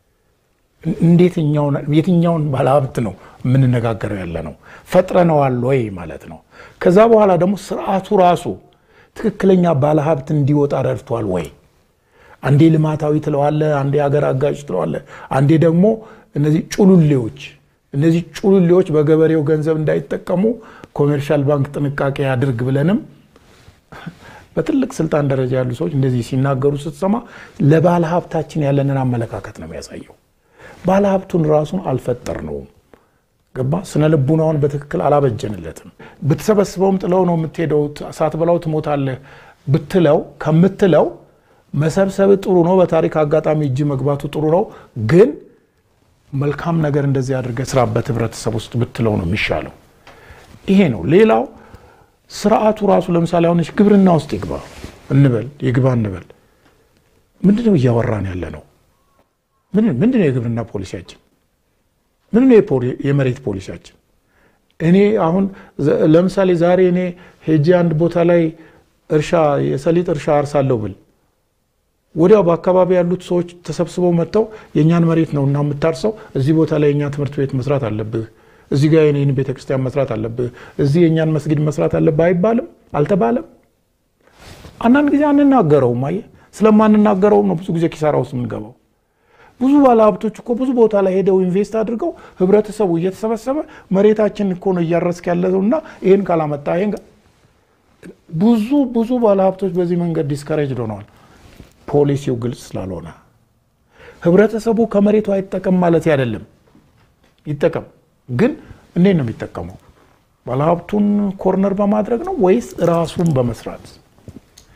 የትኛውን ባለሀብት ነው የምንነጋገረው ያለ ነው? ፈጥረነዋል ወይ ማለት ነው። ከዛ በኋላ ደግሞ ስርዓቱ ራሱ ትክክለኛ ባለሀብት እንዲወጣ ረድቷል ወይ? አንዴ ልማታዊ ትለዋለ፣ አንዴ ሀገር አጋጭ ትለዋለ፣ አንዴ ደግሞ እነዚህ ጩሉሌዎች እነዚህ ጩሉሌዎች በገበሬው ገንዘብ እንዳይጠቀሙ ኮሜርሻል ባንክ ጥንቃቄ ያድርግ ብለንም በትልቅ ስልጣን ደረጃ ያሉ ሰዎች እንደዚህ ሲናገሩ ስትሰማ ለባለ ሀብታችን ያለንን አመለካከት ነው የሚያሳየው። ባለ ሀብቱን ራሱን አልፈጠርነውም። ገባ ስነ ልቡናውን በትክክል አላበጀንለትም። ብትሰበስበውም ጥለው ነው የምትሄደው፣ ሳትበላው ትሞታለህ ብትለው ከምትለው መሰብሰብ ጥሩ ነው። በታሪክ አጋጣሚ እጅ መግባቱ ጥሩ ነው። ግን መልካም ነገር እንደዚህ አድርገህ ስራበት ህብረተሰብ ውስጥ ብትለው ነው የሚሻለው። ይሄ ነው። ሌላው ስርዓቱ ራሱ ለምሳሌ አሁን ግብርና ውስጥ ይግባ እንበል ይግባ እንበል፣ ምንድነው እያወራን ያለ ነው? ምንድነው የግብርና ፖሊሲያችን? ምንድነው የመሬት ፖሊሲያችን? እኔ አሁን ለምሳሌ ዛሬ እኔ ሄጄ አንድ ቦታ ላይ እርሻ የሰሊጥ እርሻ አርሳለሁ ብል ወዲያው በአካባቢ ያሉት ሰዎች ተሰብስበው መጥተው የእኛን መሬት ነው እና የምታርሰው እዚህ ቦታ ላይ የእኛ ትምህርት ቤት መስራት አለብህ፣ እዚህ ጋር የኔን ቤተክርስቲያን መስራት አለብህ፣ እዚህ የእኛን መስጊድ መስራት አለብህ አይባልም? አልተባለም? አንዳንድ ጊዜ አንናገረውም። አየህ፣ ስለማንናገረውም ነው ብዙ ጊዜ ኪሳራ ውስጥ የምንገባው። ብዙ ባለሀብቶች እኮ ብዙ ቦታ ላይ ሄደው ኢንቨስት አድርገው ህብረተሰቡ እየተሰበሰበ መሬታችን እኮ ነው እያረስክ ያለው እና ይህን ካላመጣ ይህን ብዙ ብዙ ባለሀብቶች በዚህ መንገድ ዲስከሬጅ ሆነዋል። ፖሊሲው ግልጽ ስላልሆነ ህብረተሰቡ ከመሬቱ አይጠቀም ማለት አይደለም። ይጠቀም፣ ግን እንዴት ነው የሚጠቀመው? ባለሀብቱን ኮርነር በማድረግ ነው ወይስ ራሱን በመስራት?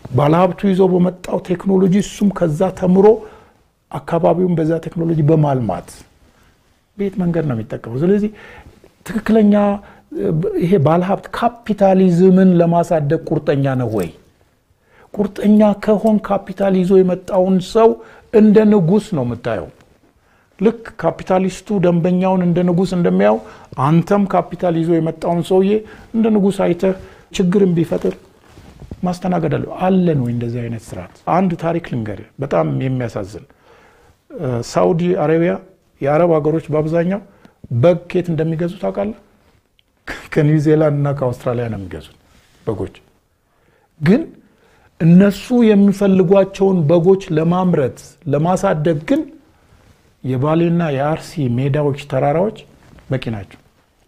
ባለሀብቱ ይዞ በመጣው ቴክኖሎጂ እሱም ከዛ ተምሮ አካባቢውን በዛ ቴክኖሎጂ በማልማት ቤት መንገድ ነው የሚጠቀመው። ስለዚህ ትክክለኛ ይሄ ባለሀብት ካፒታሊዝምን ለማሳደግ ቁርጠኛ ነው ወይ? ቁርጠኛ ከሆን ካፒታል ይዞ የመጣውን ሰው እንደ ንጉሥ ነው የምታየው። ልክ ካፒታሊስቱ ደንበኛውን እንደ ንጉሥ እንደሚያው አንተም ካፒታል ይዞ የመጣውን ሰውዬ እንደ ንጉሥ አይተህ ችግርን ቢፈጥር ማስተናገድ አለ አለን ወይ? እንደዚህ አይነት ስርዓት። አንድ ታሪክ ልንገርህ፣ በጣም የሚያሳዝን ሳውዲ አረቢያ፣ የአረብ ሀገሮች በአብዛኛው በግ ኬት እንደሚገዙ ታውቃለህ? ከኒውዚላንድ እና ከአውስትራሊያ ነው የሚገዙት በጎች። ግን እነሱ የሚፈልጓቸውን በጎች ለማምረት ለማሳደግ ግን የባሌና የአርሲ ሜዳዎች፣ ተራራዎች በቂ ናቸው።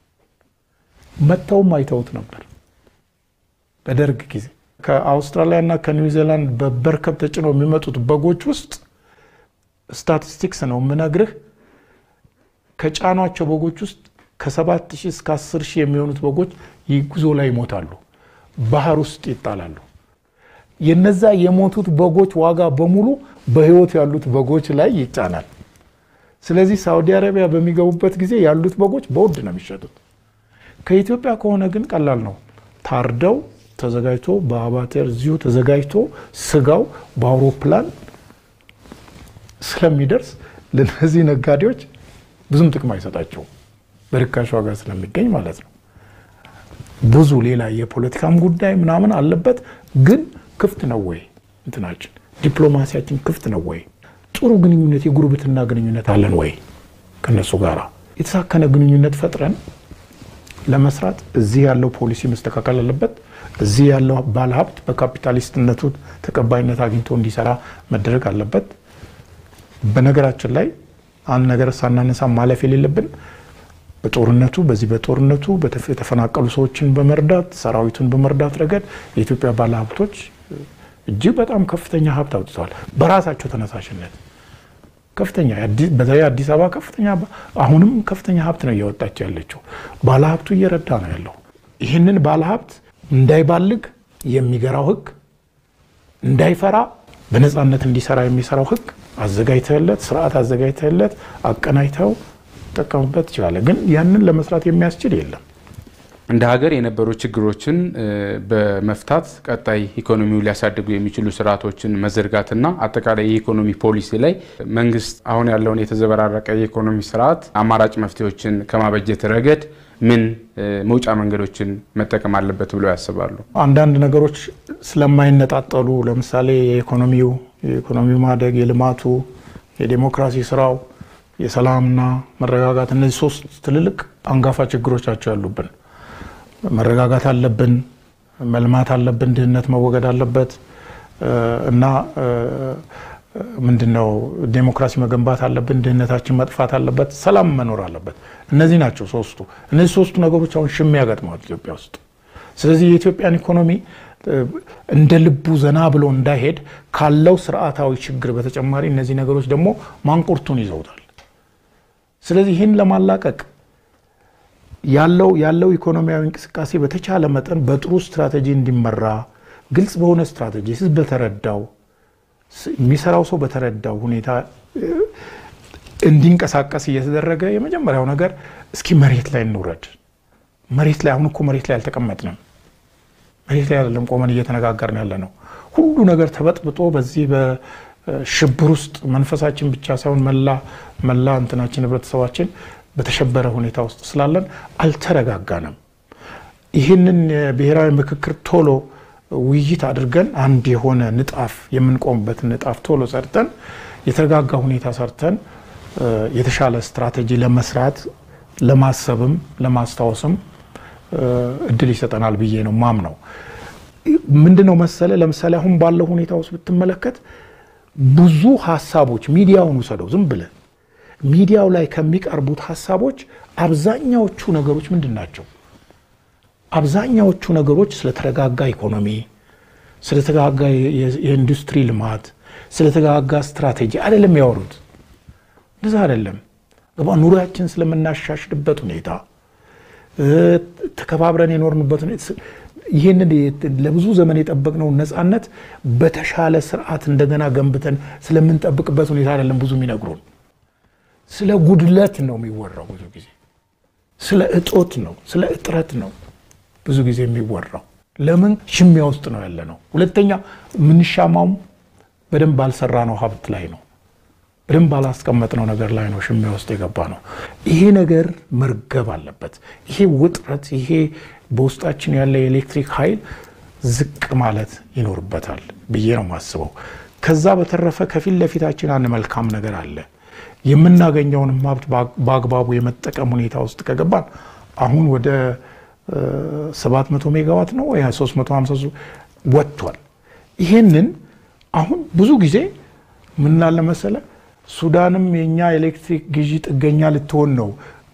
መጥተውም አይተውት ነበር በደርግ ጊዜ። ከአውስትራሊያ እና ከኒውዚላንድ በበርከብ ተጭነው የሚመጡት በጎች ውስጥ ስታቲስቲክስ ነው የምነግርህ ከጫኗቸው በጎች ውስጥ ከሰባት ሺህ እስከ አስር ሺህ የሚሆኑት በጎች ጉዞ ላይ ይሞታሉ፣ ባህር ውስጥ ይጣላሉ። የነዛ የሞቱት በጎች ዋጋ በሙሉ በህይወት ያሉት በጎች ላይ ይጫናል። ስለዚህ ሳውዲ አረቢያ በሚገቡበት ጊዜ ያሉት በጎች በውድ ነው የሚሸጡት። ከኢትዮጵያ ከሆነ ግን ቀላል ነው። ታርደው ተዘጋጅቶ በአባቴር እዚሁ ተዘጋጅቶ ስጋው በአውሮፕላን ስለሚደርስ ለነዚህ ነጋዴዎች ብዙም ጥቅም አይሰጣቸውም። በርካሽ ዋጋ ስለሚገኝ ማለት ነው። ብዙ ሌላ የፖለቲካም ጉዳይ ምናምን አለበት። ግን ክፍት ነው ወይ እንትናችን ዲፕሎማሲያችን ክፍት ነው ወይ? ጥሩ ግንኙነት የጉርብትና ግንኙነት አለን ወይ? ከነሱ ጋር የተሳከነ ግንኙነት ፈጥረን ለመስራት እዚህ ያለው ፖሊሲ መስተካከል አለበት። እዚህ ያለው ባለሀብት በካፒታሊስትነቱ ተቀባይነት አግኝቶ እንዲሰራ መደረግ አለበት። በነገራችን ላይ አንድ ነገር ሳናነሳ ማለፍ የሌለብን በጦርነቱ በዚህ በጦርነቱ የተፈናቀሉ ሰዎችን በመርዳት ሰራዊቱን በመርዳት ረገድ የኢትዮጵያ ባለሀብቶች እጅግ በጣም ከፍተኛ ሀብት አውጥተዋል። በራሳቸው ተነሳሽነት ከፍተኛ በተለይ አዲስ አበባ ከፍተኛ አሁንም ከፍተኛ ሀብት ነው እያወጣች ያለችው። ባለሀብቱ እየረዳ ነው ያለው። ይህንን ባለሀብት እንዳይባልግ የሚገራው ህግ፣ እንዳይፈራ በነፃነት እንዲሰራ የሚሰራው ህግ አዘጋጅተለት ስርዓት አዘጋጅተለት አቀናጅተው ጠቀሙበት ትችላለ። ግን ያንን ለመስራት የሚያስችል የለም። እንደ ሀገር የነበሩ ችግሮችን በመፍታት ቀጣይ ኢኮኖሚው ሊያሳድጉ የሚችሉ ስርዓቶችን መዘርጋትና አጠቃላይ የኢኮኖሚ ፖሊሲ ላይ መንግስት አሁን ያለውን የተዘበራረቀ የኢኮኖሚ ስርዓት አማራጭ መፍትሄዎችን ከማበጀት ረገድ ምን መውጫ መንገዶችን መጠቀም አለበት ብለው ያስባሉ? አንዳንድ ነገሮች ስለማይነጣጠሉ ለምሳሌ የኢኮኖሚው የኢኮኖሚው ማደግ፣ የልማቱ፣ የዴሞክራሲ ስራው፣ የሰላምና መረጋጋት እነዚህ ሶስት ትልልቅ አንጋፋ ችግሮቻቸው ያሉብን መረጋጋት አለብን፣ መልማት አለብን፣ ድህነት መወገድ አለበት እና ምንድነው ዴሞክራሲ መገንባት አለብን፣ ድህነታችን መጥፋት አለበት፣ ሰላም መኖር አለበት። እነዚህ ናቸው ሶስቱ። እነዚህ ሶስቱ ነገሮች አሁን ሽሚያ ገጥመዋል ኢትዮጵያ ውስጥ። ስለዚህ የኢትዮጵያን ኢኮኖሚ እንደ ልቡ ዘና ብሎ እንዳይሄድ ካለው ስርዓታዊ ችግር በተጨማሪ እነዚህ ነገሮች ደግሞ ማንቁርቱን ይዘውታል። ስለዚህ ይህን ለማላቀቅ ያለው ያለው ኢኮኖሚያዊ እንቅስቃሴ በተቻለ መጠን በጥሩ ስትራቴጂ እንዲመራ ግልጽ በሆነ ስትራቴጂ ህዝብ በተረዳው የሚሰራው ሰው በተረዳው ሁኔታ እንዲንቀሳቀስ እየተደረገ የመጀመሪያው ነገር እስኪ መሬት ላይ እንውረድ። መሬት ላይ አሁን እኮ መሬት ላይ አልተቀመጥንም። መሬት ላይ አይደለም ቆመን እየተነጋገርን ያለ ነው። ሁሉ ነገር ተበጥብጦ በዚህ በሽብር ውስጥ መንፈሳችን ብቻ ሳይሆን መላ መላ እንትናችን ህብረተሰባችን በተሸበረ ሁኔታ ውስጥ ስላለን አልተረጋጋንም። ይህንን የብሔራዊ ምክክር ቶሎ ውይይት አድርገን አንድ የሆነ ንጣፍ የምንቆምበትን ንጣፍ ቶሎ ሰርተን የተረጋጋ ሁኔታ ሰርተን የተሻለ ስትራቴጂ ለመስራት ለማሰብም ለማስታወስም እድል ይሰጠናል ብዬ ነው ማምነው። ምንድነው መሰለ፣ ለምሳሌ አሁን ባለው ሁኔታ ውስጥ ብትመለከት ብዙ ሀሳቦች ሚዲያውን ውሰደው ዝም ብለህ ሚዲያው ላይ ከሚቀርቡት ሀሳቦች አብዛኛዎቹ ነገሮች ምንድን ናቸው? አብዛኛዎቹ ነገሮች ስለተረጋጋ ኢኮኖሚ፣ ስለተረጋጋ የኢንዱስትሪ ልማት፣ ስለተረጋጋ ስትራቴጂ አይደለም ያወሩት። እንደዛ አይደለም። ኑሯችን ስለምናሻሽልበት ሁኔታ፣ ተከባብረን የኖርንበት ይህንን ለብዙ ዘመን የጠበቅነውን ነፃነት በተሻለ ስርዓት እንደገና ገንብተን ስለምንጠብቅበት ሁኔታ አይደለም ብዙ የሚነግሩን። ስለ ጉድለት ነው የሚወራው ብዙ ጊዜ፣ ስለ እጦት ነው፣ ስለ እጥረት ነው ብዙ ጊዜ የሚወራው። ለምን ሽሚያ ውስጥ ነው ያለ ነው። ሁለተኛ የምንሻማውም በደንብ ባልሰራ ነው ሀብት ላይ ነው በደንብ ባላስቀመጥነው ነገር ላይ ነው ሽሚያ ውስጥ የገባ ነው። ይሄ ነገር መርገብ አለበት። ይሄ ውጥረት፣ ይሄ በውስጣችን ያለ የኤሌክትሪክ ኃይል ዝቅ ማለት ይኖርበታል ብዬ ነው የማስበው። ከዛ በተረፈ ከፊት ለፊታችን አንድ መልካም ነገር አለ። የምናገኘውንም ሀብት በአግባቡ የመጠቀም ሁኔታ ውስጥ ከገባን አሁን ወደ 700 ሜጋዋት ነው ወይ 350 ወጥቷል። ይሄንን አሁን ብዙ ጊዜ ምን ላለ መሰለ ሱዳንም የኛ ኤሌክትሪክ ግዢ ጥገኛ ልትሆን ነው፣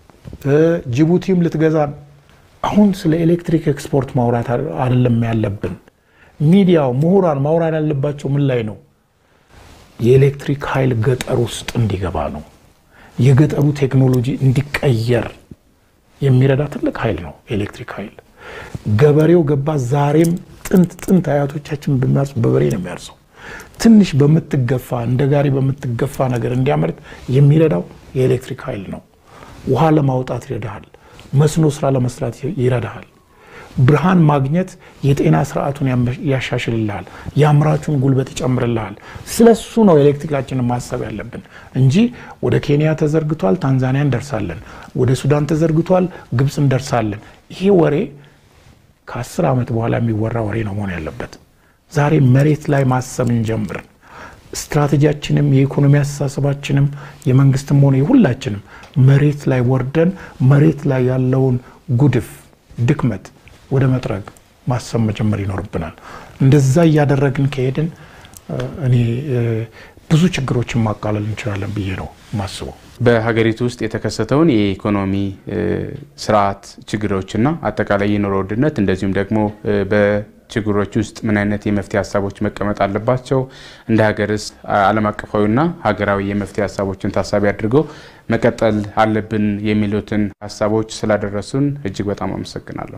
ጅቡቲም ልትገዛን። አሁን ስለ ኤሌክትሪክ ኤክስፖርት ማውራት አይደለም ያለብን። ሚዲያው ምሁራን ማውራት ያለባቸው ምን ላይ ነው? የኤሌክትሪክ ኃይል ገጠር ውስጥ እንዲገባ ነው። የገጠሩ ቴክኖሎጂ እንዲቀየር የሚረዳ ትልቅ ኃይል ነው ኤሌክትሪክ ኃይል። ገበሬው ገባ ዛሬም ጥንት ጥንት አያቶቻችን በሚያርሱ በበሬ ነው የሚያርሰው። ትንሽ በምትገፋ እንደ ጋሪ በምትገፋ ነገር እንዲያመርት የሚረዳው የኤሌክትሪክ ኃይል ነው። ውሃ ለማውጣት ይረዳሃል። መስኖ ስራ ለመስራት ይረዳሃል። ብርሃን ማግኘት የጤና ስርዓቱን ያሻሽልልሃል። የአምራቹን ጉልበት ይጨምርልሃል። ስለሱ ነው ኤሌክትሪካችንን ማሰብ ያለብን እንጂ ወደ ኬንያ ተዘርግቷል፣ ታንዛኒያ እንደርሳለን፣ ወደ ሱዳን ተዘርግቷል፣ ግብፅ እንደርሳለን። ይሄ ወሬ ከአስር ዓመት በኋላ የሚወራ ወሬ ነው መሆን ያለበት። ዛሬ መሬት ላይ ማሰብ እንጀምር። ስትራቴጂያችንም የኢኮኖሚ አስተሳሰባችንም የመንግስትም ሆነ የሁላችንም መሬት ላይ ወርደን መሬት ላይ ያለውን ጉድፍ ድክመት ወደ መጥረግ ማሰብ መጀመር ይኖርብናል። እንደዛ እያደረግን ከሄድን እኔ ብዙ ችግሮችን ማቃለል እንችላለን ብዬ ነው ማስበው። በሀገሪቱ ውስጥ የተከሰተውን የኢኮኖሚ ስርዓት ችግሮችና አጠቃላይ የኑሮ ውድነት እንደዚሁም ደግሞ በችግሮች ውስጥ ምን አይነት የመፍትሄ ሀሳቦች መቀመጥ አለባቸው፣ እንደ ሀገርስ ዓለም አቀፋዊና ሀገራዊ የመፍትሄ ሀሳቦችን ታሳቢ አድርገው መቀጠል አለብን የሚሉትን ሀሳቦች ስላደረሱን እጅግ በጣም አመሰግናለሁ።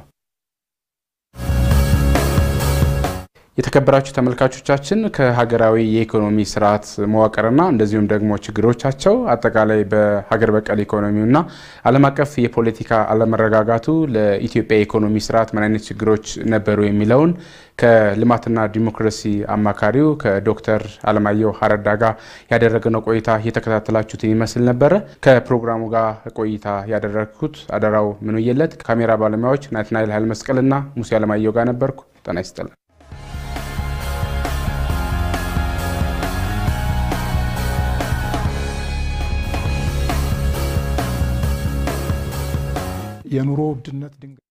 የተከበራችሁ ተመልካቾቻችን ከሀገራዊ የኢኮኖሚ ስርዓት መዋቅርና እንደዚሁም ደግሞ ችግሮቻቸው አጠቃላይ በሀገር በቀል ኢኮኖሚውና ዓለም አቀፍ የፖለቲካ አለመረጋጋቱ ለኢትዮጵያ የኢኮኖሚ ስርዓት ምን አይነት ችግሮች ነበሩ የሚለውን ከልማትና ዲሞክራሲ አማካሪው ከዶክተር አለማየሁ ሀረዳ ጋር ያደረግነው ቆይታ የተከታተላችሁትን ይመስል ነበረ። ከፕሮግራሙ ጋር ቆይታ ያደረግኩት አደራው ምንየለት፣ ካሜራ ባለሙያዎች ናትናኤል ኃይለ መስቀልና ሙሴ አለማየሁ ጋር ነበርኩ። ጤና ይስጥልን። የኑሮ ውድነት ድንገት